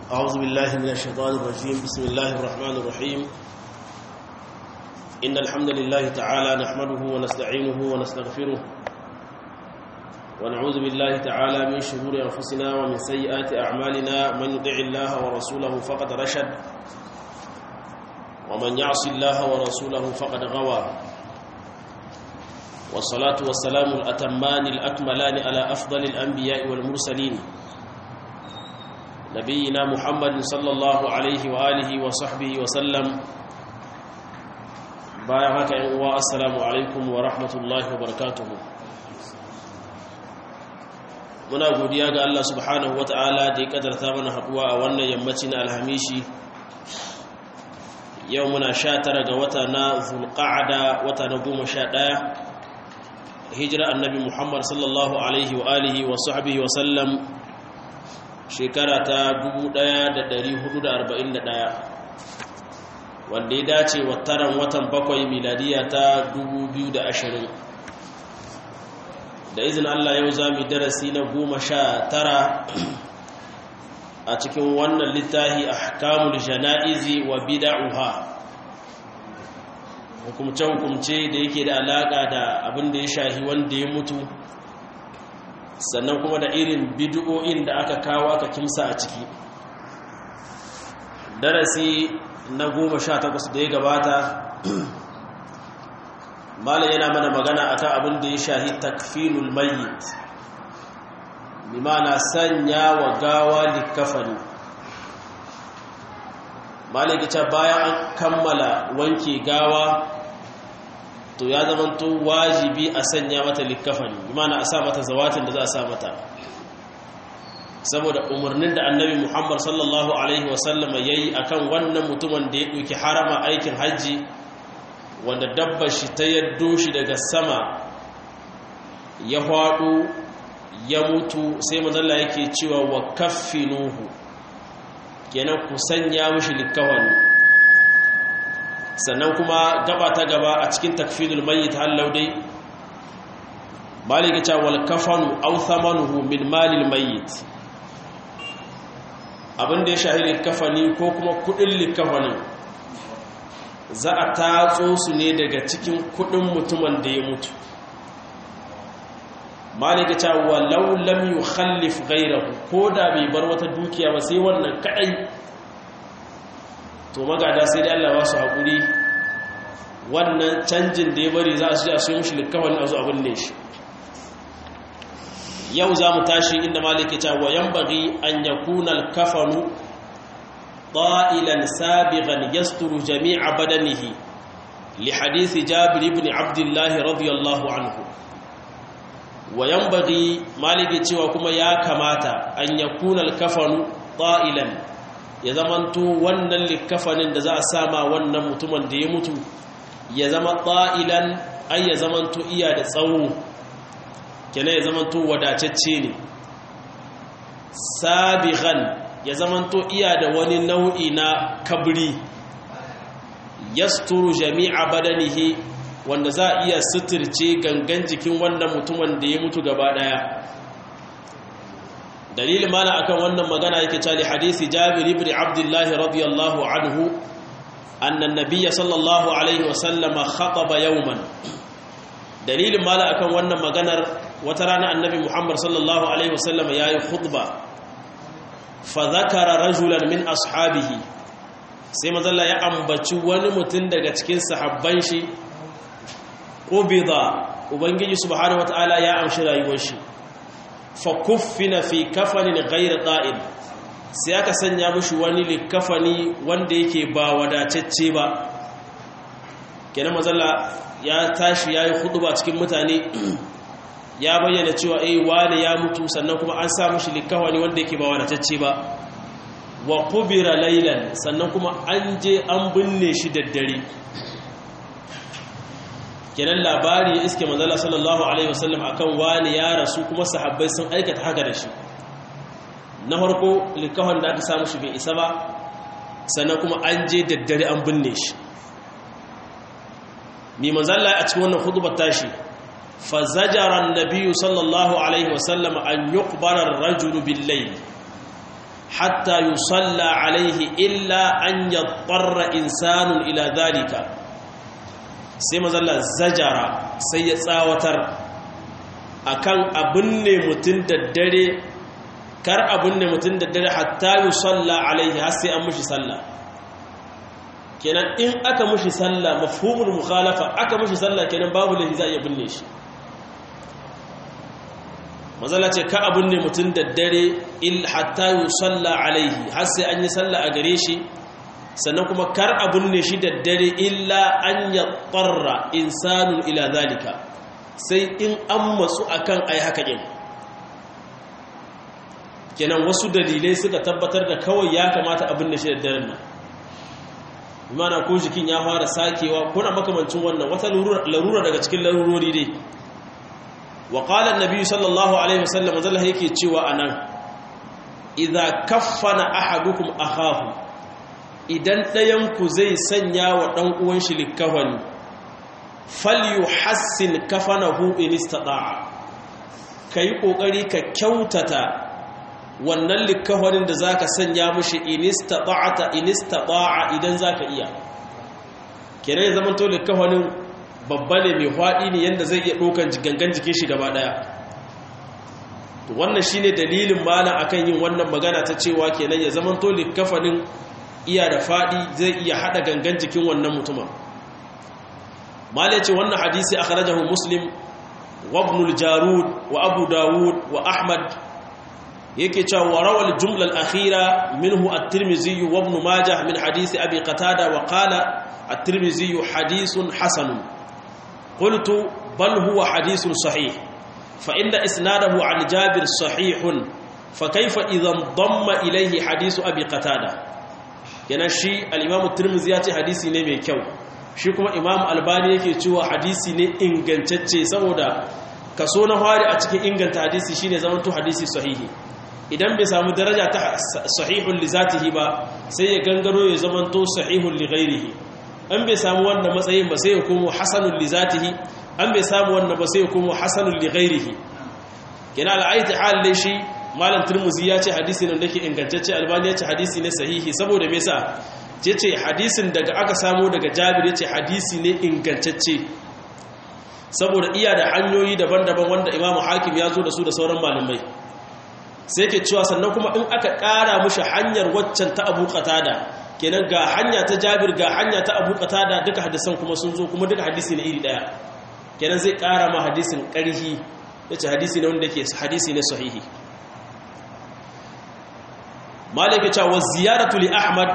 أعوذ بالله من الشيطان الرجيم بسم الله الرحمن الرحيم إن الحمد لله تعالى نحمده ونستعينه ونستغفره ونعوذ بالله تعالى من شرور أنفسنا ومن سيئات أعمالنا من يطع الله ورسوله فقد رشد ومن يعص الله ورسوله فقد غوى والصلاة والسلام الأتمان الأكملان على أفضل الأنبياء والمرسلين نبينا محمد صلى الله عليه وآله وصحبه وسلم بايعك والسلام عليكم ورحمة الله وبركاته muna godiya ga Allah subhanahu wata'ala da ya kadarta mana haduwa a wannan yammacin alhamishi yau muna sha tara ga wata na zulqa'ada wata na goma sha ɗaya hijira annabi muhammad sallallahu alaihi wa alihi wa sahbihi wa sallam shekara ta 1441 wanda ya dace wa taran watan bakwai miladiya ta 2020 da izin Allah yau za mu darasi na goma sha tara a cikin wannan littafi ahkamul jana'izi wa bida'uha hukumce-hukumce da yake da alaƙa da abin da ya shahi wanda ya mutu sannan kuma da irin bidu'o'in da aka kawo aka kimsa a ciki darasi na goma sha takwas da ya gabata malam yana mana magana akan abin da ya shahi takfinul mayyit bi mana sanya wa gawa likafani malam ya bayan an kammala wanke gawa to ya zamanto wajibi a sanya mata likafani bi mana a sa mata zawatin da za a sa mata saboda umarnin da annabi muhammad sallallahu alaihi wasallam ya yi a kan wannan mutumin da ya ɗauki harama aikin hajji wanda dabba shi ta yaddo shi daga sama ya haɗu ya mutu sai mazalla yake cewa wa kaffinuhu kenan ku sanya mushi likawani sannan kuma gaba ta gaba a cikin takfidul mayyit hallau dai malika cewa wal kafanu aw thamanuhu min malil mayyit abinda ya shahi likafani ko kuma kudin likafanin za a tatso su ne daga cikin kudin mutumin da ya mutu malika cewa walau lam yukhallif ghayrahu ko da bai bar wata dukiya ba sai wannan kadai to magada sai dai Allah ba su haƙuri wannan canjin da ya bari za su ji a siyo mishi likafan a zo abin ne shi yau za mu tashi inda maliki ta wayan bari an ya kuna kafanu ɗa'ilan sabigan yasturu jami'a badanihi li hadisi jabir ibn abdullahi radiyallahu anhu wayan bari maliki cewa kuma ya kamata an ya kuna kafanu ɗa'ilan ya zamanto wannan likafanin da za a sama wannan mutumin da ya mutu ya zama ɗa'ilan ai ya zamanto iya da tsawo kenan ya zamanto wadatacce ne sabiqan ya zamanto iya da wani nau'i na kabri yasturu jami'a badanihi wanda za a iya suturce gangan jikin wannan mutumin da ya mutu gaba daya dalilin mana akan wannan magana yake cewa hadisi Jabir ibn Abdullah radiyallahu anhu anna an-nabiy sallallahu alaihi wasallam khataba yawman dalilin mala akan wannan maganar wata rana annabi Muhammad sallallahu alaihi wasallam yayi khutba fa zakara rajulan min ashabihi sai mazalla ya ambaci wani mutum daga cikin sahabban shi qubida ubangiji subhanahu wataala ya amshi rayuwar shi fa kuffina fi kafanin ghayr da'il sai aka sanya mushi wani likafani wanda yake ba wadatacce ba kenan mazalla ya tashi yayi khutba cikin mutane ya bayyana cewa eh wani ya mutu sannan kuma an sa mushi likafani wanda yake ba wadatacce ba wa qubira laylan sannan kuma an je an binne shi daddare kenan labari ya iske manzala sallallahu alaihi wasallam akan wani ya rasu kuma sahabbai sun aikata haka da shi na farko likafan da aka samu shi bai isa ba sannan kuma an je daddare an binne shi mi manzala a cikin wannan hudubar tashi fa zajara annabi sallallahu alaihi wasallam an yuqbara ar-rajulu bil-layl hatta yusalla alaihi illa an yadarra insanun ila dhalika sai mazalla zajara sai ya tsawatar akan abin ne mutum da dare kar abin ne mutum da dare hatta yusalla alaihi har sai an mushi sallah kenan in aka mushi sallah mafhumul mukhalafa aka mushi sallah kenan babu lahi za iya binne shi mazala ce ka abin ne mutum da dare il hatta yusalla alaihi har sai an yi sallah a gare shi sannan kuma kar abin ne shi da dare illa an ya tsarra insanun ila zalika sai in an matsu akan ai haka din kenan wasu dalilai suka tabbatar da kawai ya kamata abin da shi da daren nan imana ko jikin ya fara sakewa kuna makamancin wannan wata larura daga cikin larurori dai wa qala annabi sallallahu alaihi wasallam zalla yake cewa anan idza kaffana ahadukum akhahu idan ɗayan ku zai sanya wa dan uwan shi likafani falyuhassin kafanahu in istata'a kai kokari ka kyautata wannan likafanin da za ka sanya mushi inistata'ata inistata'a idan za ka iya kere ya zama to likafanin babba ne mai haɗi ne yadda zai iya ɗaukan gangan jikin shi gaba ɗaya wannan shi ne dalilin malam akan yin wannan magana ta cewa kenan ya zama to likafanin iya da faɗi zai iya haɗa gangan jikin wannan mutumin malam ce wannan hadisi akhrajahu muslim wa ibn jarud wa abu dawud wa ahmad yake cewa wa rawal jumla al-akhira minhu at-tirmidhi wa ibn majah min hadisi abi qatada wa qala at-tirmidhi hadithun hasan qultu bal huwa hadithun sahih fa inna isnadahu an jabir sahihun fa kayfa idhan damma ilayhi hadithu abi qatada yana shi al-imam at-tirmidhi ya ce hadisi ne mai kyau shi kuma imam albani yake cewa hadisi ne ingantacce saboda kaso na fari a cikin inganta hadisi shine zamanto hadisi sahihi idan bai samu daraja ta sahihun li zatihi ba sai ya gangaro ya zamanto sahihun li ghairihi an bai samu wannan matsayin ba sai ya komo hasanun li zatihi an bai samu wannan ba sai ya komo hasanun li ghairihi kina al'aiti hal dai shi malam turmuzi ya ce hadisi ne da ke ingantacce albani ya ce hadisi ne sahihi saboda me yasa ce ce hadisin daga aka samu daga jabir ya ce hadisi ne ingantacce saboda iya da hanyoyi daban-daban wanda imamu hakim ya zo da su da sauran malamai sai ke cewa sannan kuma in aka ƙara mushi hanyar waccan ta abu qatada kenan ga hanya ta jabir ga hanya ta abu qatada duka hadisan kuma sun zo kuma duka hadisi ne iri daya kenan zai ƙara ma hadisin ƙarhi yace hadisi ne wanda yake hadisi ne sahihi malik ya ce wa ziyaratu li ahmad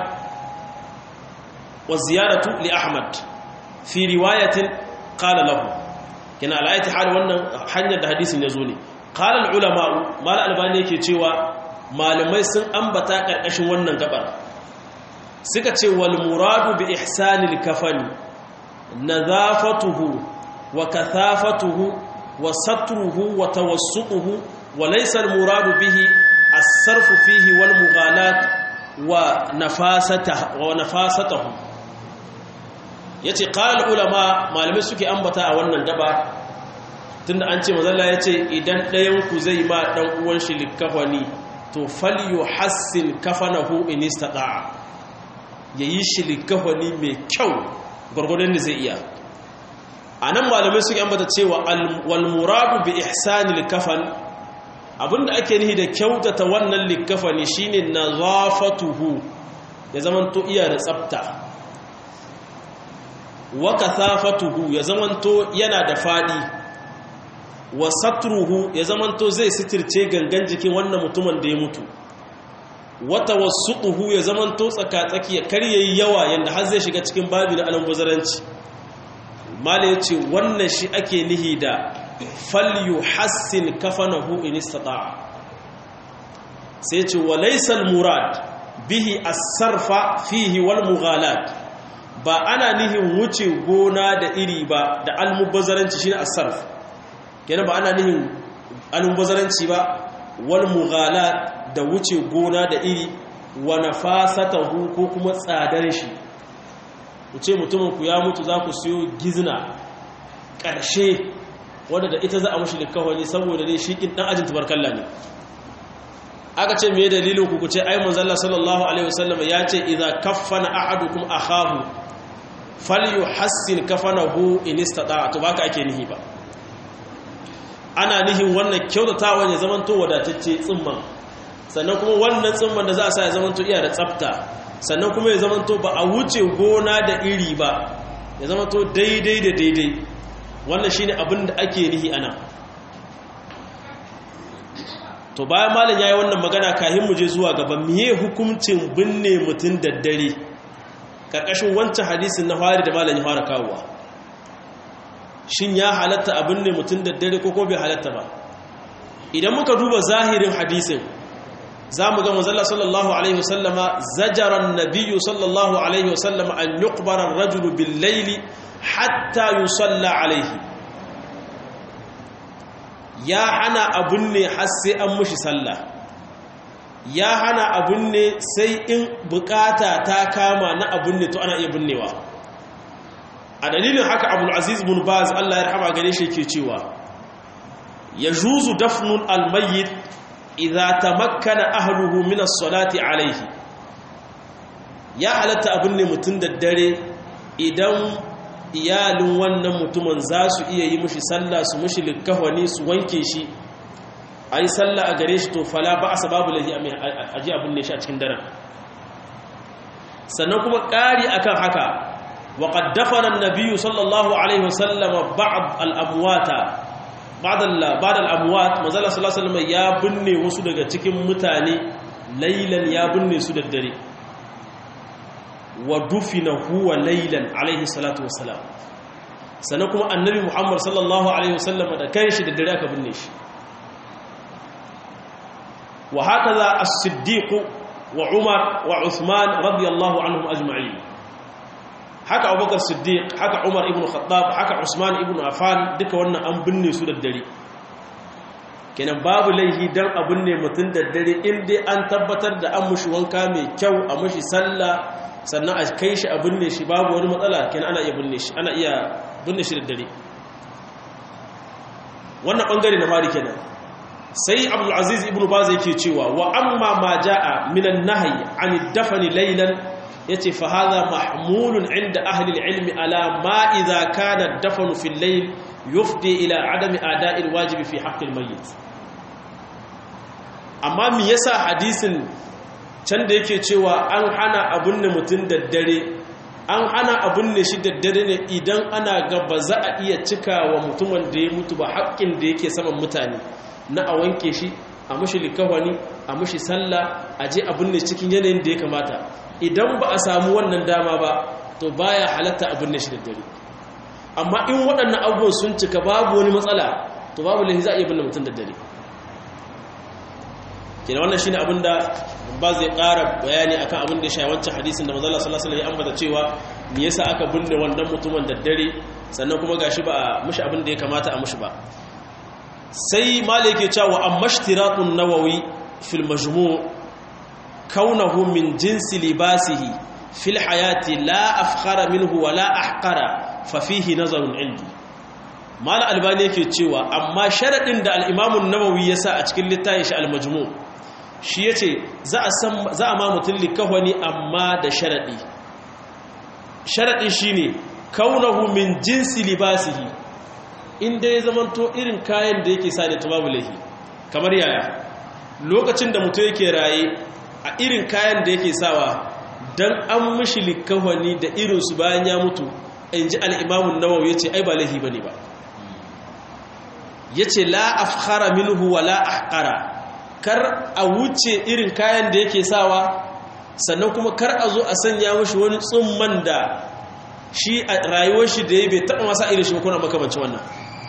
wa ziyaratu li ahmad fi riwayatin qala lahu kenan alayati hal wannan hanyar da hadisin ya zo ne qala al ulama mal albani yake cewa malamai sun ambata karkashin wannan gabar suka ce wal muradu bi ihsanil kafani nadhafatuhu wa kathafatuhu wa satruhu wa tawassutuhu wa laysa al muradu bihi as-sarfu fihi wal mughalat wa nafasatahu wa nafasatahu yace qala ulama malamai suke ambata a wannan gaba tunda an ce mazalla yace idan ɗayan ku zai ma dan uwan shi likafani to falyuhassin kafanahu in istata'a yayi shi likafani mai kyau gurgurdan da zai iya anan malamai suke ambata cewa wal muradu bi ihsanil kafan abinda ake nihi da kyautata wannan likafani shine nazafatuhu ya zamanto iya da tsafta wa kathafatuhu ya zamanto yana da fadi wa satruhu ya zamanto zai sitirce gangan jikin wannan mutumin da ya mutu wa tawassutuhu ya zamanto tsakatsaki ya karye yawa yanda har zai shiga cikin babi na alambazaranci mala yace wannan shi ake nihi da falyuhassin kafanahu in istata'a sai ce wa laysa al-murad bihi as-sarfa fihi wal mughalat ba ana nihin wuce gona da iri ba da almubazzaranci shine as-sarf kenan ba ana nihin almubazzaranci ba wal mughalat da wuce gona da iri wa nafasatahu ko kuma tsadar shi wuce mutumin ku ya mutu za ku siyo gizna ƙarshe wanda da ita za a mushi likawani saboda dai shi kin dan ajin tubarkalla ne aka ce me dalilin ku kuce ai manzalla sallallahu alaihi wasallam ya ce idza kaffana ahadukum akhahu falyuhassin kafanahu in istata to baka ake nihi ba ana nihin wannan kyautatawa ne zaman to wadatacce tsimman sannan kuma wannan tsimman da za a sa ya zaman to iya da tsafta sannan kuma ya zaman to ba a wuce gona da iri ba ya zaman to daidai da daidai wannan shine abin da ake nihi ana to bayan malam yayi wannan magana kahin mu je zuwa gaba miye hukuncin binne mutun daddare karkashin wancan hadisin na fari da malam ya fara kawowa shin ya halatta a binne mutun daddare ko ko bai halatta ba idan muka duba zahirin hadisin zamu ga manzon sallallahu alaihi wasallama zajara an-nabiyyu sallallahu alaihi wasallama an yuqbara ar-rajulu bil-layli hatta yusalla alaihi ya hana abun ne har sai an mushi sallah ya hana abun ne sai in bukata ta kama na abun ne to ana iya binnewa a dalilin haka abul aziz bin baz Allah ya rahama gare shi ke cewa yajuzu dafnun almayyit idza tamakkana ahluhu min as-salati alayhi ya halatta abun ne mutun da dare idan iyalin wannan mutumin za su iya yi mushi sallah su mushi likahwani su wanke shi a yi sallah a gare shi to fala ba a sababu lahi a ji abin ne shi a cikin daren sannan kuma ƙari akan haka wa qaddafana an-nabiyyu sallallahu alaihi wasallam ba'd al-amwata ba'd al-amwat manzala sallallahu alaihi wasallam ya binne wasu daga cikin mutane lailan ya binne su da dare wa dufina huwa laylan alaihi salatu wassalam sannan kuma annabi muhammad sallallahu alaihi wasallam da kanshi da dare aka binne shi wa hakaza as-siddiq wa umar wa uthman radiyallahu anhum ajma'in haka abubakar siddiq haka umar ibn khattab haka usman ibn affan duka wannan an binne su da dare kenan babu laihi dan a binne mutum da dare in dai an tabbatar da an mushi wanka mai kyau a mushi sallah sannan a kai shi a binne shi babu wani matsala kenan ana iya binne shi ana iya binne shi da dare wannan bangare na mari kenan sai abdul aziz ibnu baz yake cewa wa amma ma jaa minan nahyi an dafani laylan yace fa hadha mahmulun inda ahli al-ilm ala ma idha kana dafanu fi al-layl yufdi ila adami ada'i al-wajib fi haqqi al-mayyit amma me yasa hadisin can da yake cewa an hana abun ne mutum da dare an hana abun ne shi da dare ne idan ana ga ba za a iya cika wa mutumin da ya mutu ba haƙƙin da yake saman mutane na a wanke shi a mushi likawani a mushi sallah a je abun ne cikin yanayin da ya kamata idan ba a samu wannan dama ba to baya halatta abun ne shi da dare amma in waɗannan abubuwan sun cika babu wani matsala to babu lahi za a iya binne mutum da dare kina wannan shine abinda ba zai ƙara bayani akan abin da ya shayi wancan hadisin da manzo Allah sallallahu alaihi wasallam ya ambata cewa me yasa aka binne wannan mutumin da dare sannan kuma gashi ba a mushi abin da ya kamata a mushi ba sai malik ya cewa amma ishtiratun nawawi fil majmu' kaunahu min jinsi libasihi fil hayati la afkhara minhu wa la ahqara fa fihi nazarun indi mal albani yake cewa amma sharadin da al-imam an-nawawi yasa a cikin littafin shi al-majmu' shi ya ce za a ma mutum likahwani amma da sharaɗi sharaɗi shi ne kaunahu min jinsi libasihi inda ya zamanto irin kayan da yake sa da babu laihi kamar yaya lokacin da mutum yake raye a irin kayan da yake sawa don an mashi likahwani da irinsu bayan ya mutu in ji al'imamun nawawa ya ce ai ba laihi ba ne ba ya ce la afkhara minhu wa la ahqara kar a wuce irin kayan da yake sawa sannan kuma kar a zo a sanya mashi wani tsumman da shi a rayuwar shi da ya bai taɓa masa irin shi kuna makamanci wannan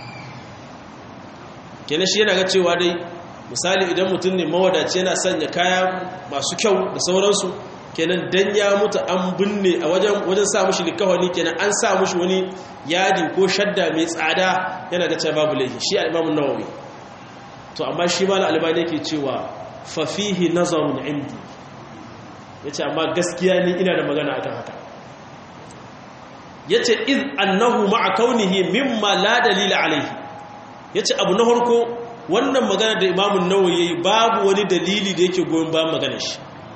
kenan shi yana ga cewa dai misali idan mutum ne mawadaci yana sanya kaya masu kyau da sauransu kenan dan ya mutu an binne a wajen wajen sa mushi likawani kenan an sa mushi wani yadi ko shadda mai tsada yana ga cewa babu laifi shi al-Imam nawawi to amma shi ma al-Albani yake cewa fa fihi nazarun indi yace amma gaskiya ni ina da magana akan haka yace iz annahu ma'a kaunihi mimma la dalila alayhi yace abu na farko wannan magana da imamun nawawi yayi babu wani dalili da yake goyon bayan maganar shi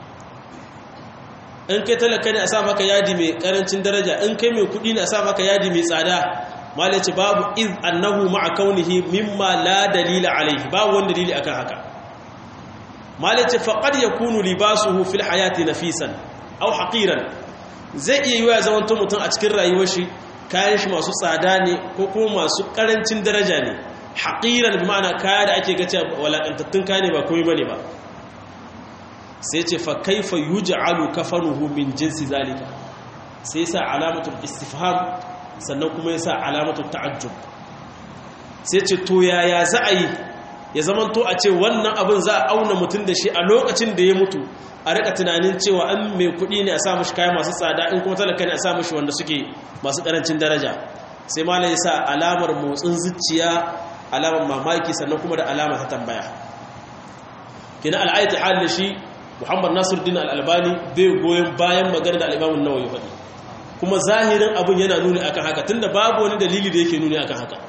in kai talaka ne a sa maka yadi mai karancin daraja in kai mai kudi ne a sa maka yadi mai tsada malai ce babu iz annahu ma'a kaunihi mimma la dalila alaihi babu wani dalili akan haka malai ce faqad yakunu libasuhu fil hayati nafisan aw haqiran zai iya yiwa zaman to mutum a cikin rayuwar shi kayan shi masu tsada ne ko kuma masu karancin daraja ne haqiran bi ma'ana kaya da ake gace walakantattun kaya ne ba komai bane ba sai ce fa kaifa yuj'alu kafanuhu min jinsi zalika sai sa alamatul istifham sannan kuma yasa alamatul ta'ajjub sai ce to yaya za a yi ya zamanto a ce wannan abin za a auna mutum da shi a lokacin da ya mutu a rika tunanin cewa an mai kuɗi ne a sa mashi kaya masu tsada in kuma talaka ne a sa mashi wanda suke masu ƙarancin daraja sai malam ya sa alamar motsin zuciya alamar mamaki sannan kuma da alama ta tambaya kina al'ayati halin shi muhammad nasiruddin al'albani bai goyon bayan magana da al'imamun nawa ya faɗi kuma zahirin abin yana nuni akan haka tunda babu wani dalili da yake nuni akan haka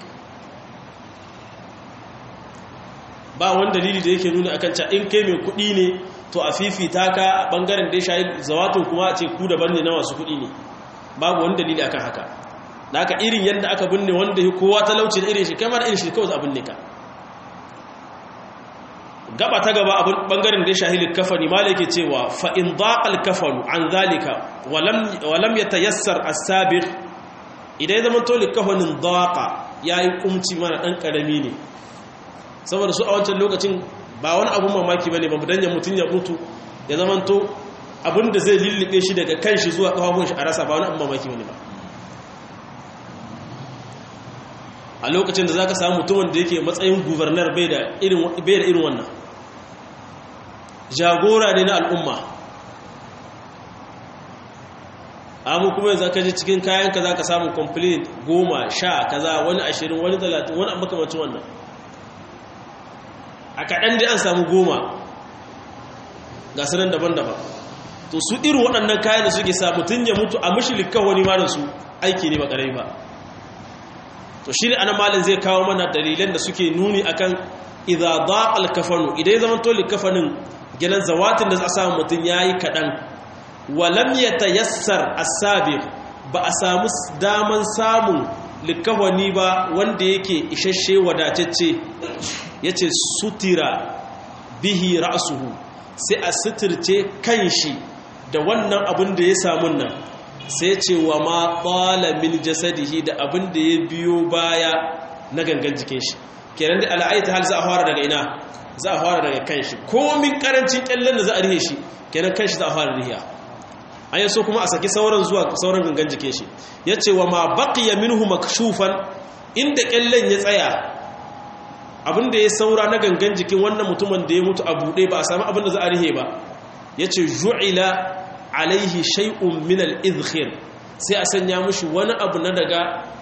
ba wani dalili da yake nuni akan ca in kai mai kuɗi ne to a fifita ka a ɓangaren da ya shayi zawatun kuma a ce ku daban ne na masu kuɗi ne babu wani dalili akan haka da aka irin yadda aka binne wanda ya kowa talauci da irin shi kamar irin shi kawai abin ne ka gaba ta gaba abin bangaren da ya shahili kafani ma yake cewa fa in daqal kafanu an zalika walam yatayassar as-sabiq idan zaman to likafanin daqa yayi kumci mana dan karami ne saboda su a wancan lokacin ba wani abun mamaki bane ba dan ya mutun ya mutu ya zaman to abin da zai lillibe shi daga kanshi zuwa kafafun shi a rasa ba wani abun mamaki bane ba a lokacin da zaka samu mutumin da yake matsayin gubernar bai da irin bai da irin wannan jagora ne na al'umma amma kuma yanzu ka ji cikin kayan ka zaka samu complaint goma sha kaza wani ashirin wani talatin wani makamacin wannan a kaɗan dai an samu goma ga sanan daban-daban to su irin waɗannan kayan da suke sa mutum ya mutu a mashilikan wani ma da su aiki ne ba ƙarai ba to shi ne ana malin zai kawo mana dalilan da suke nuni akan idza daqal kafanu idan ya zama to likafanin gidan zawatin da za a samu mutum yayi kadan walam yatayassar as-sabiq ba a samu daman samun likafani ba wanda yake isasshe wadatacce yace sutira bihi ra'suhu sai a suturce kanshi da wannan abin da ya samu nan sai ce wa ma tsala min jasadihi da abin da ya biyo baya na gangan jikin shi kenan da al'aita hal za a fara daga ina za a fara daga kan shi komin karancin kyallen da za a rihe shi kenan kan shi za a fara rihiya an yi so kuma a saki sauran zuwa sauran gangan jikin shi ya ce wa ma baqiya minhu makshufan inda kyallen ya tsaya abin da ya saura na gangan jikin wannan mutumin da ya mutu a buɗe ba a sami abin da za a rihe ba ya ce ju'ila alaihi shay'un min al-izkhir sai a sanya mushi wani abu na daga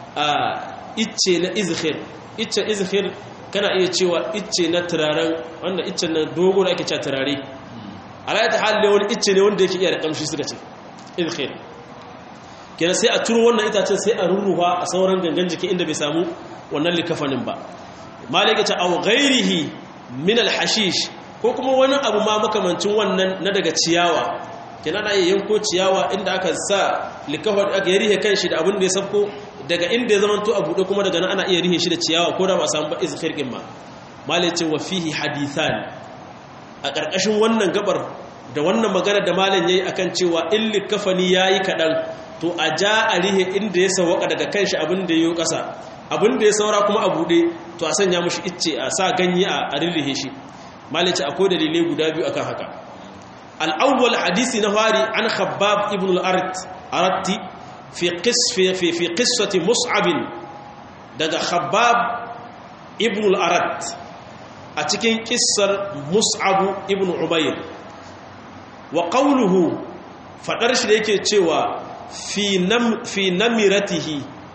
icce na izkhir icce izkhir kana iya cewa icce na turaren wanda icce na dogo da ake cewa turare alaya ta halle wani icce ne wanda yake iya da kamshi suka ce izkhir kenan sai a turo wannan itacen sai a rurruwa a sauran gangan jiki inda bai samu wannan likafanin ba malaka ta aw ghairihi min al-hashish ko kuma wani abu ma makamancin wannan na daga ciyawa kenan ana yanko ciyawa inda aka sa likafar aka yi rihe kanshi da abin da ya sabko daga inda ya zama to a buɗe kuma daga nan ana iya rihe shi da ciyawa ko da ba samu ba izkhir din ma malai ce wa fihi hadithan a ƙarƙashin wannan gabar da wannan magana da malam yayi akan cewa in likafani yayi kadan to a ja a rihe inda ya sawaka daga kanshi abin da yayi ƙasa abin da ya saura kuma a buɗe to a sanya mushi icce a sa ganye a rirrihe shi malai ce akwai dalilai guda biyu akan haka الأول حديث نهاري عن خباب ابن الأرت أردت في قص في في في قصة مصعب دغ خباب ابن الأرت أتكين قصة مصعب ابن عبير وقوله فدرش ليك تشوا في نم في نمرته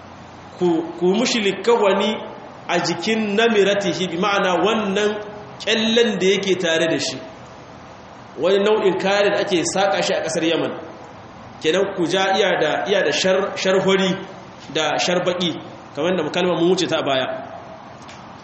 ku mushi likawani a jikin namiratihi bi ma'ana wannan kyallen da yake tare da shi wani nau'in kare da ake saƙa shi a ƙasar yaman kenan ku ja iya da iya da sharhori da sharbaƙi kamar da kalmar mun wuce ta baya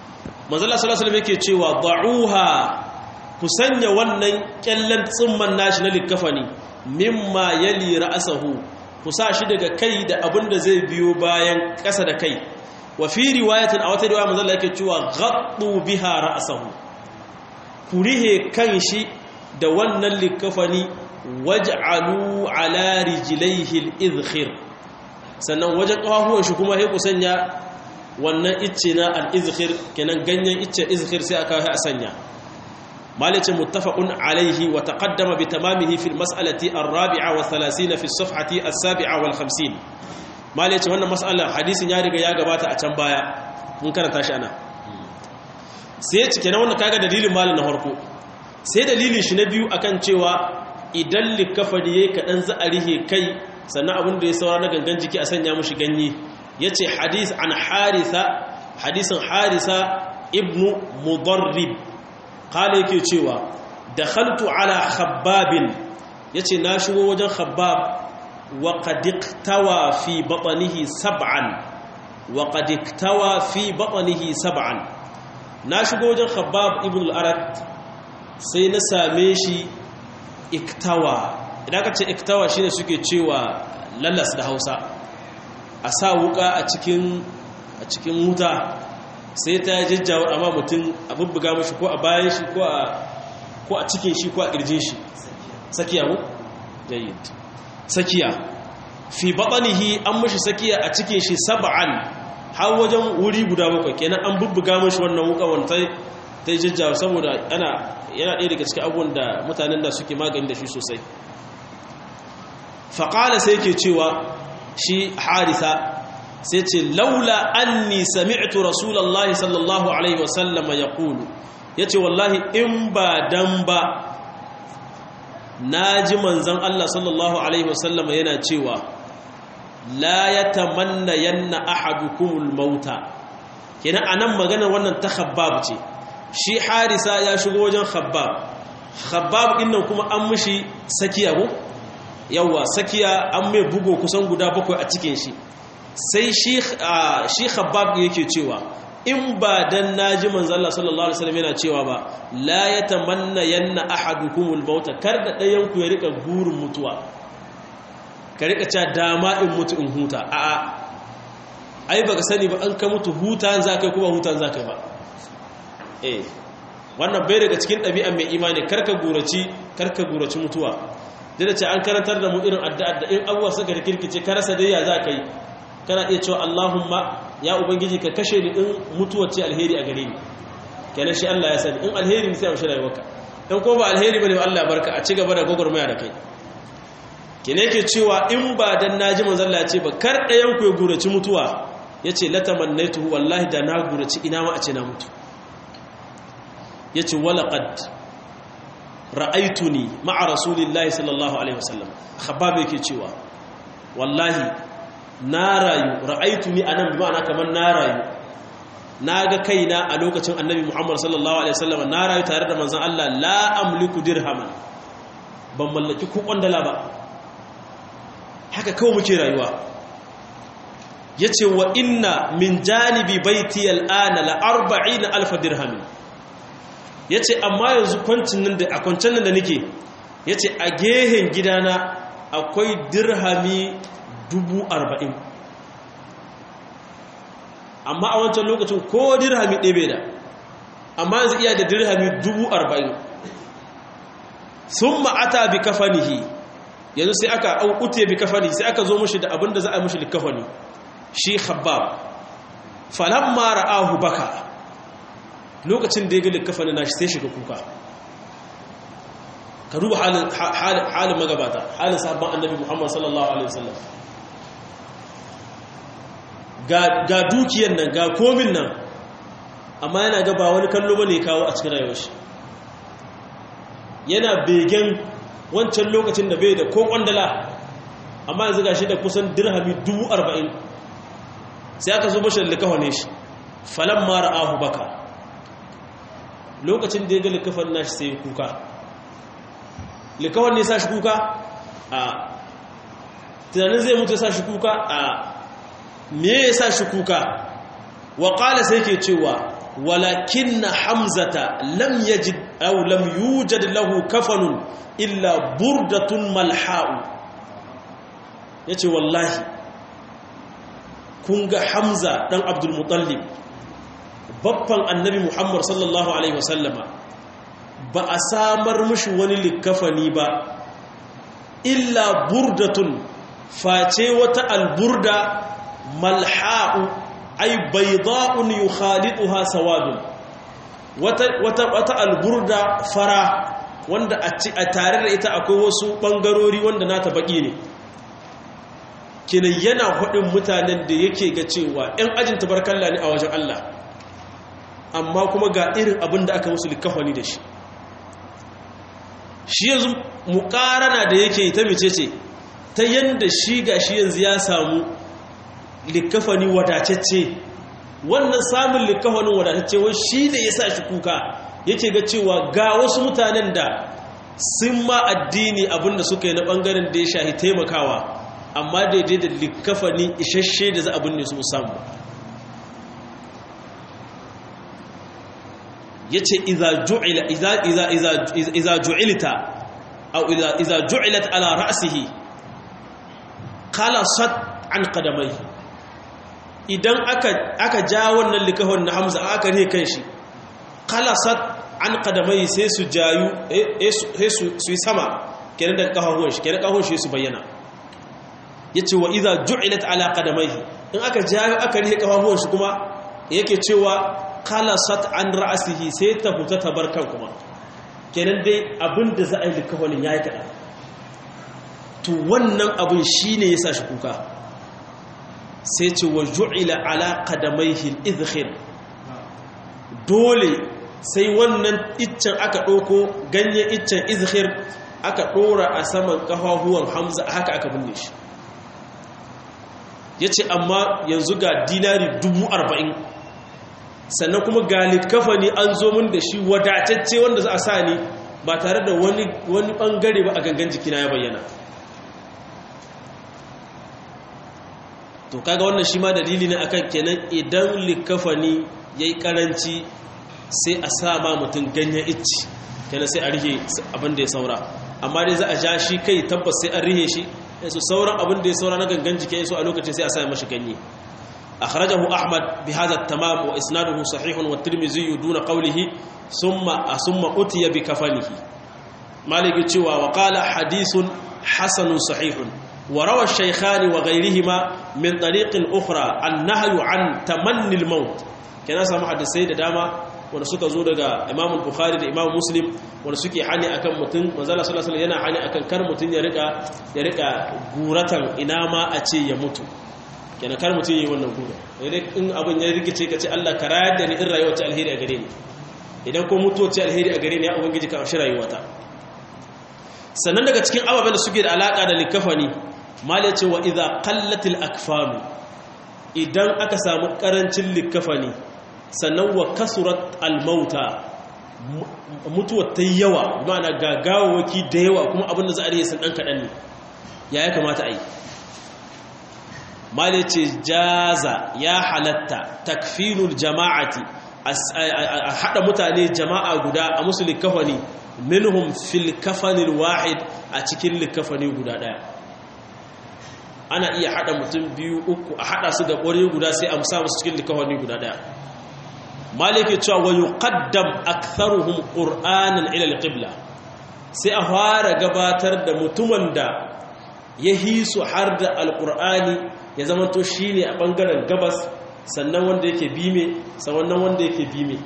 manzala sallallahu alaihi yake cewa da'uha ku sanya wannan kyallan tsimman nashi na likafani mimma yali ra'sahu ku sa shi daga kai da abin da zai biyo bayan ƙasa da kai wa fi riwayatin a wata riwaya manzala yake cewa ghaddu biha ra'sahu ku rihe kan shi da wannan likafani waj'alu ala rijlaihi al-idkhir sannan wajen kafafuwan shi kuma sai ku sanya wannan icce na al-izkhir kenan ganyen icce izkhir sai aka yi a sanya malice muttafaqun alaihi wa taqaddama bi tamamihi fi al-mas'alati ar-rabi'a wa 30 fi as-safhati as-sabi'a wal 50 malice wannan mas'alar hadisin ya riga ya gabata a can baya mun karanta shi ana sai cike na wannan kaga dalilin malin na farko sai dalilin shi na biyu akan cewa idan likafani yayi kadan za a rihe kai sannan abin da ya saura na gangan jiki a sanya mushi ganye ya ce hadis an harisa hadisin harisa ibnu mudarrib kala yake cewa da khaltu ala khabbabin ya ce na shigo wajen khabbab wa kadiktawa fi baɓanihi sab'an wa kadiktawa fi baɓanihi sab'an na shigo wajen khabbab ibn al'arat sai na same shi iktawa idan ka ce iktawa shine suke cewa lallas da hausa a sa wuka a cikin a cikin wuta sai ta jajjawar amma mutum a bubbuga mashi ko a bayan shi ko a cikin shi ko a kirjin shi sakiya mu jayyid sakiya fi batanihi an mashi sakiya a cikin shi sab'an har wajen wuri guda bakwai kenan an bubbuga mashi wannan wuka wanda ta yi jajjawar saboda ana yana ɗaya daga cikin abubuwan da mutanen da suke magani da shi sosai faƙala sai ke cewa shi harisa sai ce laula anni sami'tu rasulallah sallallahu alaihi wasallama ya ƙulu ya ce wallahi in ba dan ba na ji manzan Allah sallallahu alaihi wasallama yana cewa la ya tamanna yanna ahadukumul mauta kenan anan maganar wannan ta khabbab ce shi harisa ya shigo wajen khabbab khabbab ɗin nan kuma an mishi sakiya ko yawa sakiya an mai bugo kusan guda bakwai a cikin shi sai shi khabbab yake cewa in ba dan naji manzo Allah sallallahu alaihi wasallam yana cewa ba la yatamanna yanna ahadukumul mauta kar da dayan ku ya rika gurin mutuwa ka rika cewa dama in mutu in huta a a ai baka sani ba an ka mutu hutan zakai kuma hutan zakai ba eh wannan bai daga cikin ɗabi'an mai imani karka guraci karka guraci mutuwa da ce an karantar da mu irin addu'a da in abuwa suka rikirkice ka rasa dai ya za ka yi kana iya cewa Allahumma ya ubangiji ka kashe ni in mutuwar ce alheri a gare ni kenan shi Allah ya sani in alheri ne sai amshi rayuwarka in ko ba alheri bane Allah ya barka a ci gaba da gogormaya da kai kenan yake cewa in ba dan naji manzon Allah ya ce ba kar ɗayan ku ya guraci mutuwa yace latamannaitu wallahi da na guraci ina ma a ce na mutu yace walaqad ra'aituni ma'a rasulillahi sallallahu alaihi wasallam khabbab yake cewa wallahi na rayu ra'aituni anan bi ma'ana kaman na rayu naga kaina a lokacin annabi Muhammad sallallahu alaihi wasallam na rayu tare da manzon Allah la amliku dirhaman ban mallaki ko kwandala ba haka kawai muke rayuwa yace wa inna min janibi baiti al'ana la 40000 dirhamin ya ce amma yanzu kwancin nan da a kwancin nan da nake ya ce a gehen gidana akwai dirhami dubu arba'in amma a wancan lokacin ko dirhami ɗebe da amma yanzu iya da dirhami dubu arba'in sun ma'ata bi kafanihi yanzu sai aka aukuta bi kafani sai aka zo mashi da abin da za a mashi likafani shi khabbab falamma ra'ahu baka lokacin da ya ga kafani na shi sai shiga kuka ka duba halin magabata halin sahabban annabi muhammad sallallahu alaihi wasallam ga dukiyar nan ga komin nan amma yana ga ba wani kallo bane kawo a cikin rayuwar shi yana begen wancan lokacin da bai da ko kwandala amma yanzu ga shi da kusan dirhami dubu arba'in sai aka zo mashi da likawa ne shi falon mara ahu baka lokacin da ya ga likafan nashi sai kuka likawan ne sa shi kuka a tunanin zai mutu sa shi kuka a me ya sa shi kuka wa ƙala sai ke cewa walakin hamzata lam yajid aw lam yujad lahu kafanun illa burdatun malha'u yace wallahi kun ga hamza dan abdul mutallib babban annabi muhammad sallallahu alaihi wasallama ba a samar mushi wani likafani ba illa burdatun face wata alburda malha'u ay bayda'un yukhalituha sawadun wata wata wata alburda fara wanda a tare da ita akwai wasu bangarori wanda nata baki ne kinan yana hudin mutanen da yake ga cewa ɗan ajin tabarkalla ne a wajen Allah amma kuma ga irin abin da aka musu likafani da shi shi yanzu mukarana da yake ta mecece ta yanda shi ga shi yanzu ya samu likafani wadatacce wannan samun likafanin wadatacce wai shi da ya sa shi kuka yake ga cewa ga wasu mutanen da sun ma addini abinda suka yi na bangaren da ya shahi taimakawa amma daidai da likafani isasshe da za abin ne su samu ya ce iza ju'ilta au iza ju'ilat ala ra'sihi qalasat an qadamai idan aka aka ja wannan likahon na Hamza aka ne kan shi qalasat an qadamai sai su jayu sai su yi sama kenan da kahon shi kenan kahon shi su bayyana yace wa iza ju'ilat ala qadamai in aka jayu aka rihe kahon shi kuma yake cewa kalasat an ra'asihi sai ta fita ta bar kan kuma kenan dai abin da za a yi likahonin ya yi kaɗa to wannan abin shi ne ya sa shi kuka sai ce wa ju'ila ala qadamaihi izhir dole sai wannan iccen aka ɗauko ganye iccen izhir aka ɗora a saman ƙafafuwan hamza haka aka binne shi ya ce amma yanzu ga dinari dubu arba'in sannan kuma ga kafani an zo min da shi wadatacce wanda za a sa ni ba tare da wani wani bangare ba a gangan jikina ya bayyana to kaga wannan shi ma dalili ne akan kenan idan likafani yayi karanci sai a sa ma mutum ganyen icci kenan sai a rihe abin da ya saura amma dai za a ja shi kai tabbas sai an rihe shi su sauran abin da ya saura na gangan jiki ya so a lokacin sai a sa mashi ganye أخرجه أحمد بهذا التمام وإسناده صحيح والترمذي دون قوله ثم ثم أتي بكفنه مالك تشوى وقال حديث حسن صحيح وروى الشيخان وغيرهما من طريق أخرى النهي عن تمني الموت كان سمع السيد داما wanda suka zo daga Imam Bukhari da Imam Muslim wanda suke hani akan mutum manzala sallallahu alaihi yana hani akan kar mutum ya rika ya rika guratan ina ma a ce ya mutu kenan kar mutum yi wannan gura in abin ya rikice ka ce Allah ka rayar da ni in rayuwa ta alheri a gare ni idan ko mutuwa ce alheri a gare ni ya ubangiji ka amshi rayuwata sannan daga cikin ababen da suke da alaka da likafani mala ce wa idza qallatil akfanu idan aka samu karancin likafani sannan wa kasurat almauta mutuwa ta yawa ma'ana gagawaki da yawa kuma abin da za a riye sun dan kadan ne ya ya kamata a yi mali ce jaza ya halatta takfinul jama'ati a haɗa mutane jama'a guda a musu likafani minhum fil kafanil wahid a cikin likafani guda ɗaya ana iya haɗa mutum biyu uku a haɗa su da ƙwari guda sai a musa musu cikin likafani guda ɗaya maliki cewa wa yuqaddam aktharuhum qur'anan ila alqibla sai a fara gabatar da mutumin da ya hisu har da alqur'ani ya zama to shi ne a ɓangaren gabas sannan wanda yake bime sannan wanda yake bime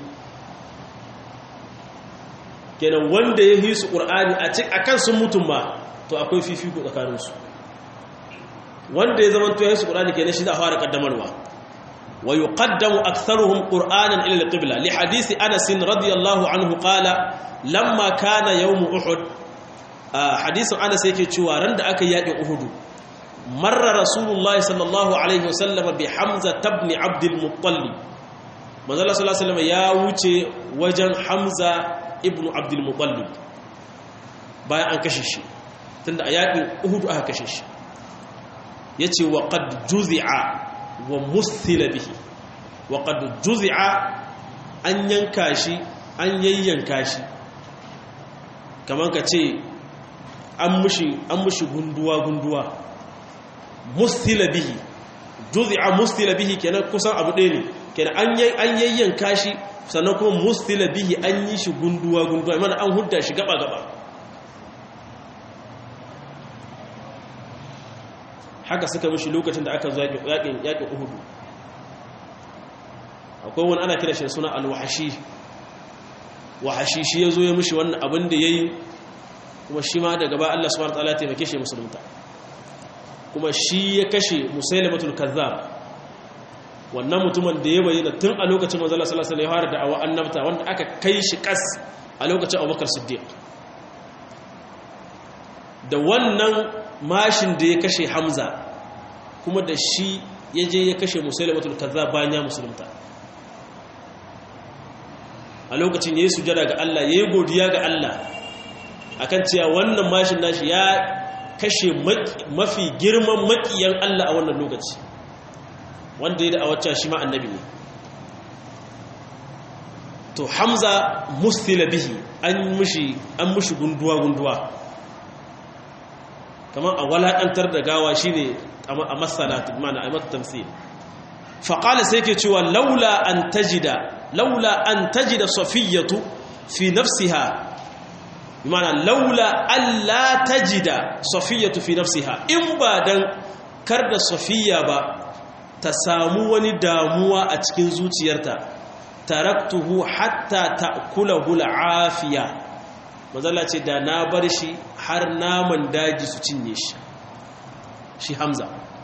kenan wanda ya hisu ƙur'ani a kan sun mutum ma to akwai fifiko tsakaninsu wanda ya zama to ya hisu ƙur'ani kenan shi za a fara ƙaddamarwa wa yi ƙaddamu aktharuhum ƙur'anan ila alƙibla li hadisi anasin radiyallahu anhu qala lamma kana yawmu uhud hadisin anas yake cewa ran da aka yaƙi uhudu مر رسول الله صلى الله عليه وسلم بحمزة بن عبد المطلب manzo Allah sallallahu alaihi wasallam ya wuce wajen Hamza ibn Abdul Muttalib bayan an kashe shi tunda a yakin Uhud aka kashe shi yace wa qad juzi'a wa musthila bihi wa qad juzi'a an yanka shi an yayyanka shi kamar ka ce an mushi gunduwa-gunduwa mustila bihi juzi'a mustila bihi kenan kusan abu ɗaya ne kenan an yayyanka shi sannan kuma mustila bihi an yi shi gunduwa-gunduwa mana an hudda shi gaba-gaba haka suka mishi lokacin da aka zo yaƙin uhudu akwai wani ana kira shi suna alwahashi wahashi shi ya zo ya mishi wannan abin da ya yi kuma shi ma daga ba Allah subhanahu wa ta'ala taimake shi musulunta kuma shi ya kashe musailamatul kazzab wannan mutumin da ya bayyana tun a lokacin manzala sallallahu alaihi wasallam da awa annabta wanda aka kai shi kas a lokacin Abubakar Siddiq da wannan mashin da ya kashe Hamza kuma da shi ya je ya kashe musailamatul kazzab bayan ya musulunta a lokacin yayi sujada ga Allah yayi godiya ga Allah akan cewa wannan mashin nashi ya kashe mafi girman makiyan Allah a wannan lokaci wanda ya da a wacce shi ma annabi ne to hamza mustila bihi an mushi an mushi gunduwa gunduwa kamar a walakantar da gawa shine a masalatu mana a mata tamsil faƙala sai ke cewa laula an tajida laula an tajida safiyatu fi nafsiha mana laula alla tajida safiyatu fi nafsiha in ba dan kar da safiya ba ta samu wani damuwa a cikin zuciyarta taraktuhu hatta ta'kulahu al'afiya manzala ce da na bar shi har naman daji su cinye shi shi hamza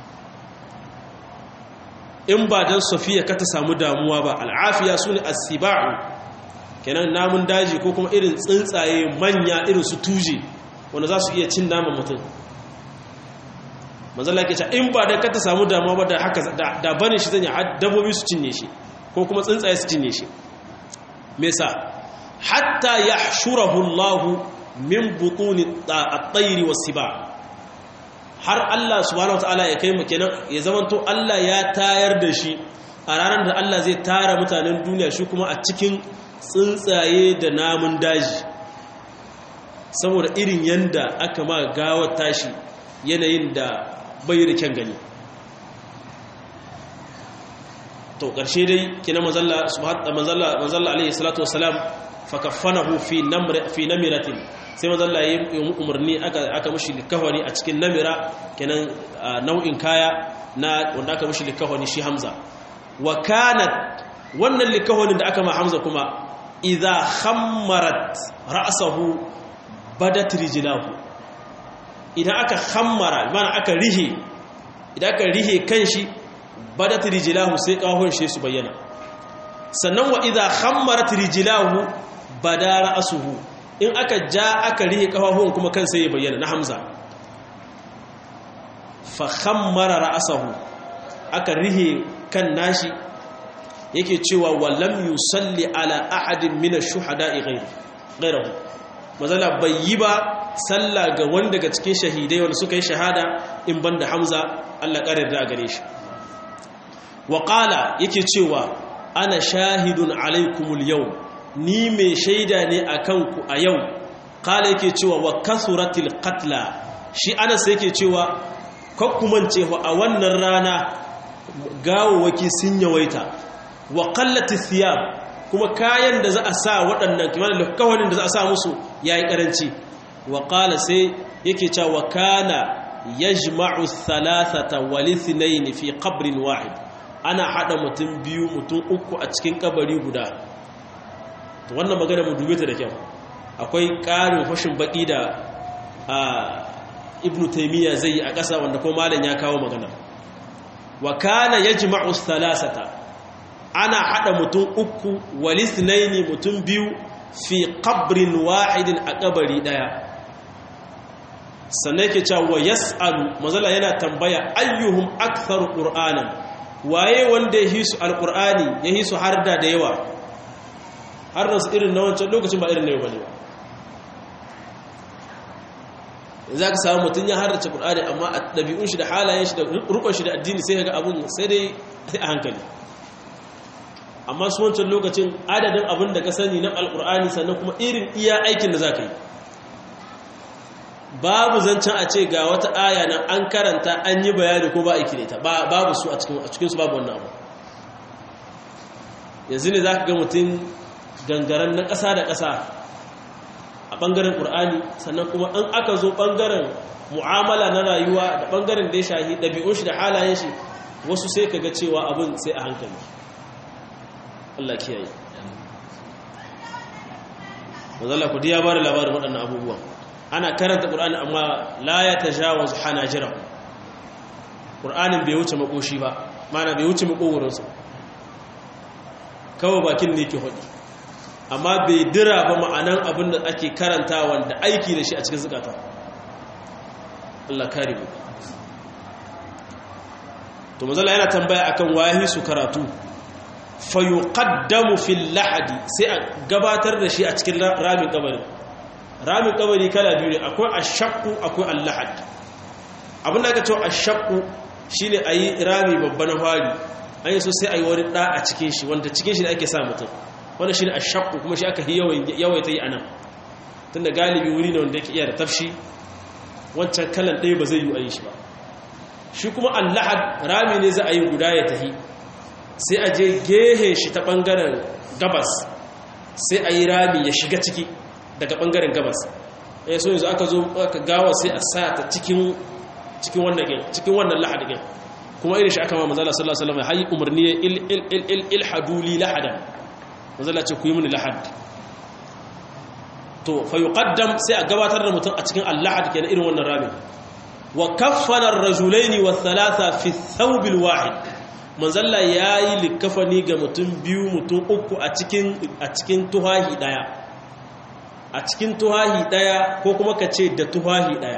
in ba dan safiya ka ta samu damuwa ba al'afiya sune as-siba'u kenan namun daji ko kuma irin tsuntsaye manya irin su tuje wanda za su iya cin naman mutum manzala ke ce in ba da ka ta samu damuwa ba da haka da bane shi zanya dabbobi su cinye shi ko kuma tsuntsaye su cinye shi me sa hatta yahshurahu Allah min butuni at-tayr was-siba har Allah subhanahu wataala ya kai mu kenan ya zamanto Allah ya tayar da shi a ranar da Allah zai tara mutanen duniya shi kuma a cikin tsuntsaye da namun daji saboda irin yanda aka ma gawar tashi yanayin da bai da kyan gani to ƙarshe dai kina mazalla mazalla mazalla alaihi salatu wassalam fakaffanahu fi namr fi namiratin sai mazalla yayi umarni aka aka mishi likafani a cikin namira kenan nau'in kaya na wanda aka mishi likafani shi Hamza wa kanat wannan likafanin da aka ma Hamza kuma idza khammarat ra'sahu badat rijlahu idan aka khammara mana aka rihe idan aka rihe kanshi badat rijlahu sai kawon shi su bayyana sannan wa idza khammarat rijlahu bada ra'suhu in aka ja aka rihe kafafun kuma kan sai ya bayyana na Hamza fa khammara ra'sahu aka rihe kan nashi yake cewa wallam yusalli ala ahadin min ash-shuhada'i ghayrahu mazala bai yi ba sallah ga wani daga cikin shahidai wanda suka yi shahada in banda Hamza Allah ƙarar da gare shi wa qala yake cewa ana shahidun alaikumul yau ni mai shaida ne akan ku a yau qala yake cewa wa kasuratil qatla shi Anas yake cewa kakkumance a wannan rana gawawaki sun yawaita wa qallati thiyab kuma kayan da za a sa waɗannan kimanin lakawanin da za a sa musu yayi karanci wa qala sai yake cewa kana yajma'u thalathata wal ithnayn fi qabrin wahid ana hada mutum biyu mutum uku a cikin kabari guda to wannan magana mu dube ta da kyau akwai ƙarin fashin baki da ibnu taymiya zai yi a ƙasa wanda ko malam ya kawo magana wa kana yajma'u thalathata ana hada mutum uku wal ithnayn mutum biyu fi qabrin wahidin a kabari daya sannan yake cewa yas'alu mazala yana tambaya ayyuhum aktharu qur'anan waye wanda ya hisu alqur'ani ya hisu harda da yawa har da su irin na wancan lokacin ba irin na yau bane ba za ka samu mutum ya hardace qur'ani amma a ɗabi'un shi da halayen shi da rukun shi da addini sai ga abun sai dai a hankali amma su wancan lokacin adadin abin da ka sani na alkur'ani sannan kuma irin iya aikin da za ka yi babu zancen a ce ga wata aya nan an karanta an yi bayani ko ba aiki da ita babu su a cikinsu babu wannan abu yanzu ne za ka ga mutum gangaren na ƙasa da ƙasa a ɓangaren ƙur'ani sannan kuma an aka zo ɓangaren mu'amala na rayuwa da ɓangaren da ya shahi ɗabi'un shi da halayen shi wasu sai ka ga cewa abin sai a hankali Allah kiyaye mazalla ku diya bada labarin waɗannan abubuwan ana karanta ƙur'ani amma la ya ta jawaz hanajira ƙur'anin bai wuce makoshi ba mana bai wuce makogoronsu kawai bakin ne ke hudu amma bai dira ba ma'anan abin da ake karanta wanda aiki da shi a cikin zukata Allah kare mu to mazalla yana tambaya akan wahi su karatu fayuqaddamu fil lahadi sai a gabatar da shi a cikin ramin kabari ramin kabari kala biyu ne akwai ashaqqu akwai al-lahad abin da aka ce ashaqqu shine ayi rami babban fari an yi so sai ayi wani da a cikin shi wanda cikin shi da ake sa mutum wanda shine ashaqqu kuma shi aka yawaita yi anan tunda galibi wuri ne wanda yake iya da tafshi wancan kalan ɗaya ba zai yi ayi shi ba shi kuma al-lahad rami ne za a yi guda ya tahi sai a je gehe shi ta ɓangaren gabas sai a yi rami ya shiga ciki daga ɓangaren gabas ya so yanzu aka zo aka gawa sai a sa ta cikin wannan lahadin kuma irin shi aka ma mazala sallallahu alaihi wasallam hayi umarni ilhaduli lahadan mazala ce ku yi mini lahad to fa yuqaddam sai a gabatar da mutum a cikin al-lahad kenan irin wannan rami wa kaffana ar-rajulaini wa thalatha fi thawb al-wahid manzalla ya yi likafani ga mutum biyu mutum uku a cikin tuhahi daya a cikin tuhahi daya ko kuma ka ce da tuhahi daya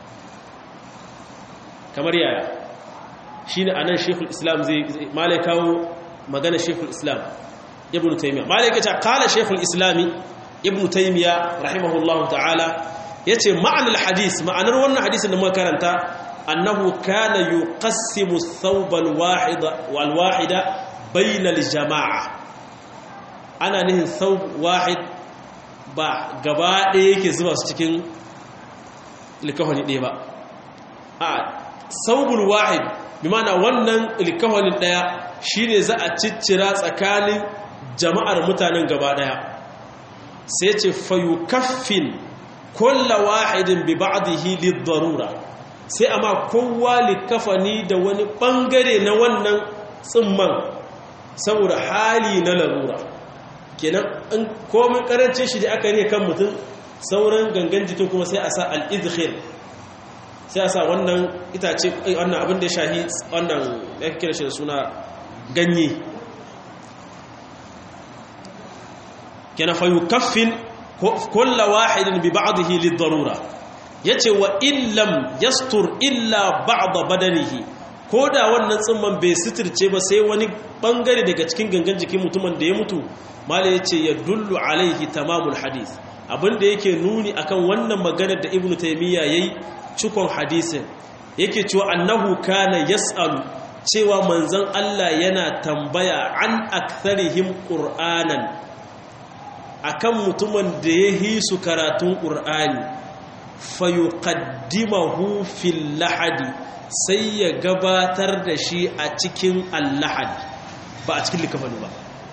kamar yaya shi ne a nan shekul islam zai malai kawo magana shekul islam ibn taimiyya malai ka ce kala shekul islami ibn taimiyya rahimahullahu ta'ala ya ce ma'anar hadis ma'anar wannan hadisin da muka karanta أنه كان يقسم الثوب الواحد والواحد بين الجماعة أنا نهي ثوب واحد ba gaba ɗaya yake zuba su cikin likahoni ɗaya ba a saubul wahid bi mana wannan likahonin ɗaya shine za a ciccira tsakanin jama'ar mutanen gaba ɗaya sai ce fayukaffin kulla wahidin bi ba'dihi lid-darura sai amma kowa likafani da wani bangare na wannan tsimman saboda hali na larura kenan in komin karancin shi da aka ne kan mutum sauran gangan jikin kuma sai a sa al-idkhir sai a sa wannan itace wannan abin da ya shahi wannan ya kira shi da suna ganye kenan fa yukaffin kullu wahidin bi ba'dihi lid-darura yace wa illam yastur illa ba'da badanihi koda wannan tsimman bai sitirce ba sai wani bangare daga cikin gangan jikin mutumin da ya mutu mala yace ya dullu alaihi tamamul hadith abinda yake nuni akan wannan maganar da ibnu taymiya yayi cikon hadisin yake cewa annahu kana yas'alu cewa manzon Allah yana tambaya an aktharihim qur'anan akan mutumin da ya hisu karatun qur'ani fayuqaddimahu fil lahadi sai ya gabatar da shi a cikin allahad ba a cikin likafani ba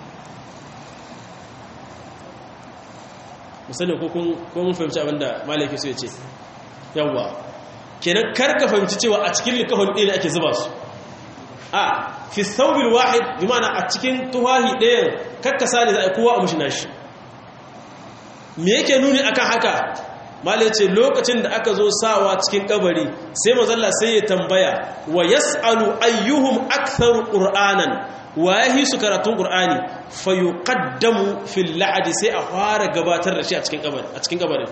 musani ko mun fahimci abinda malaki so ya ce yawwa kenan karka fahimci cewa a cikin likafani ɗaya ne ake zuba su a fi saubil wahid bi mana a cikin tuhahi ɗayan karkasa ne za a kowa a mushi nashi me yake nuni akan haka malai ce lokacin da aka zo sawa cikin kabari sai mazalla sai ya tambaya wa yas'alu ayyuhum aktharu qur'anan wa yahi su karatun qur'ani fa yuqaddamu fil la'di sai a fara gabatar da shi a cikin kabari a cikin kabarin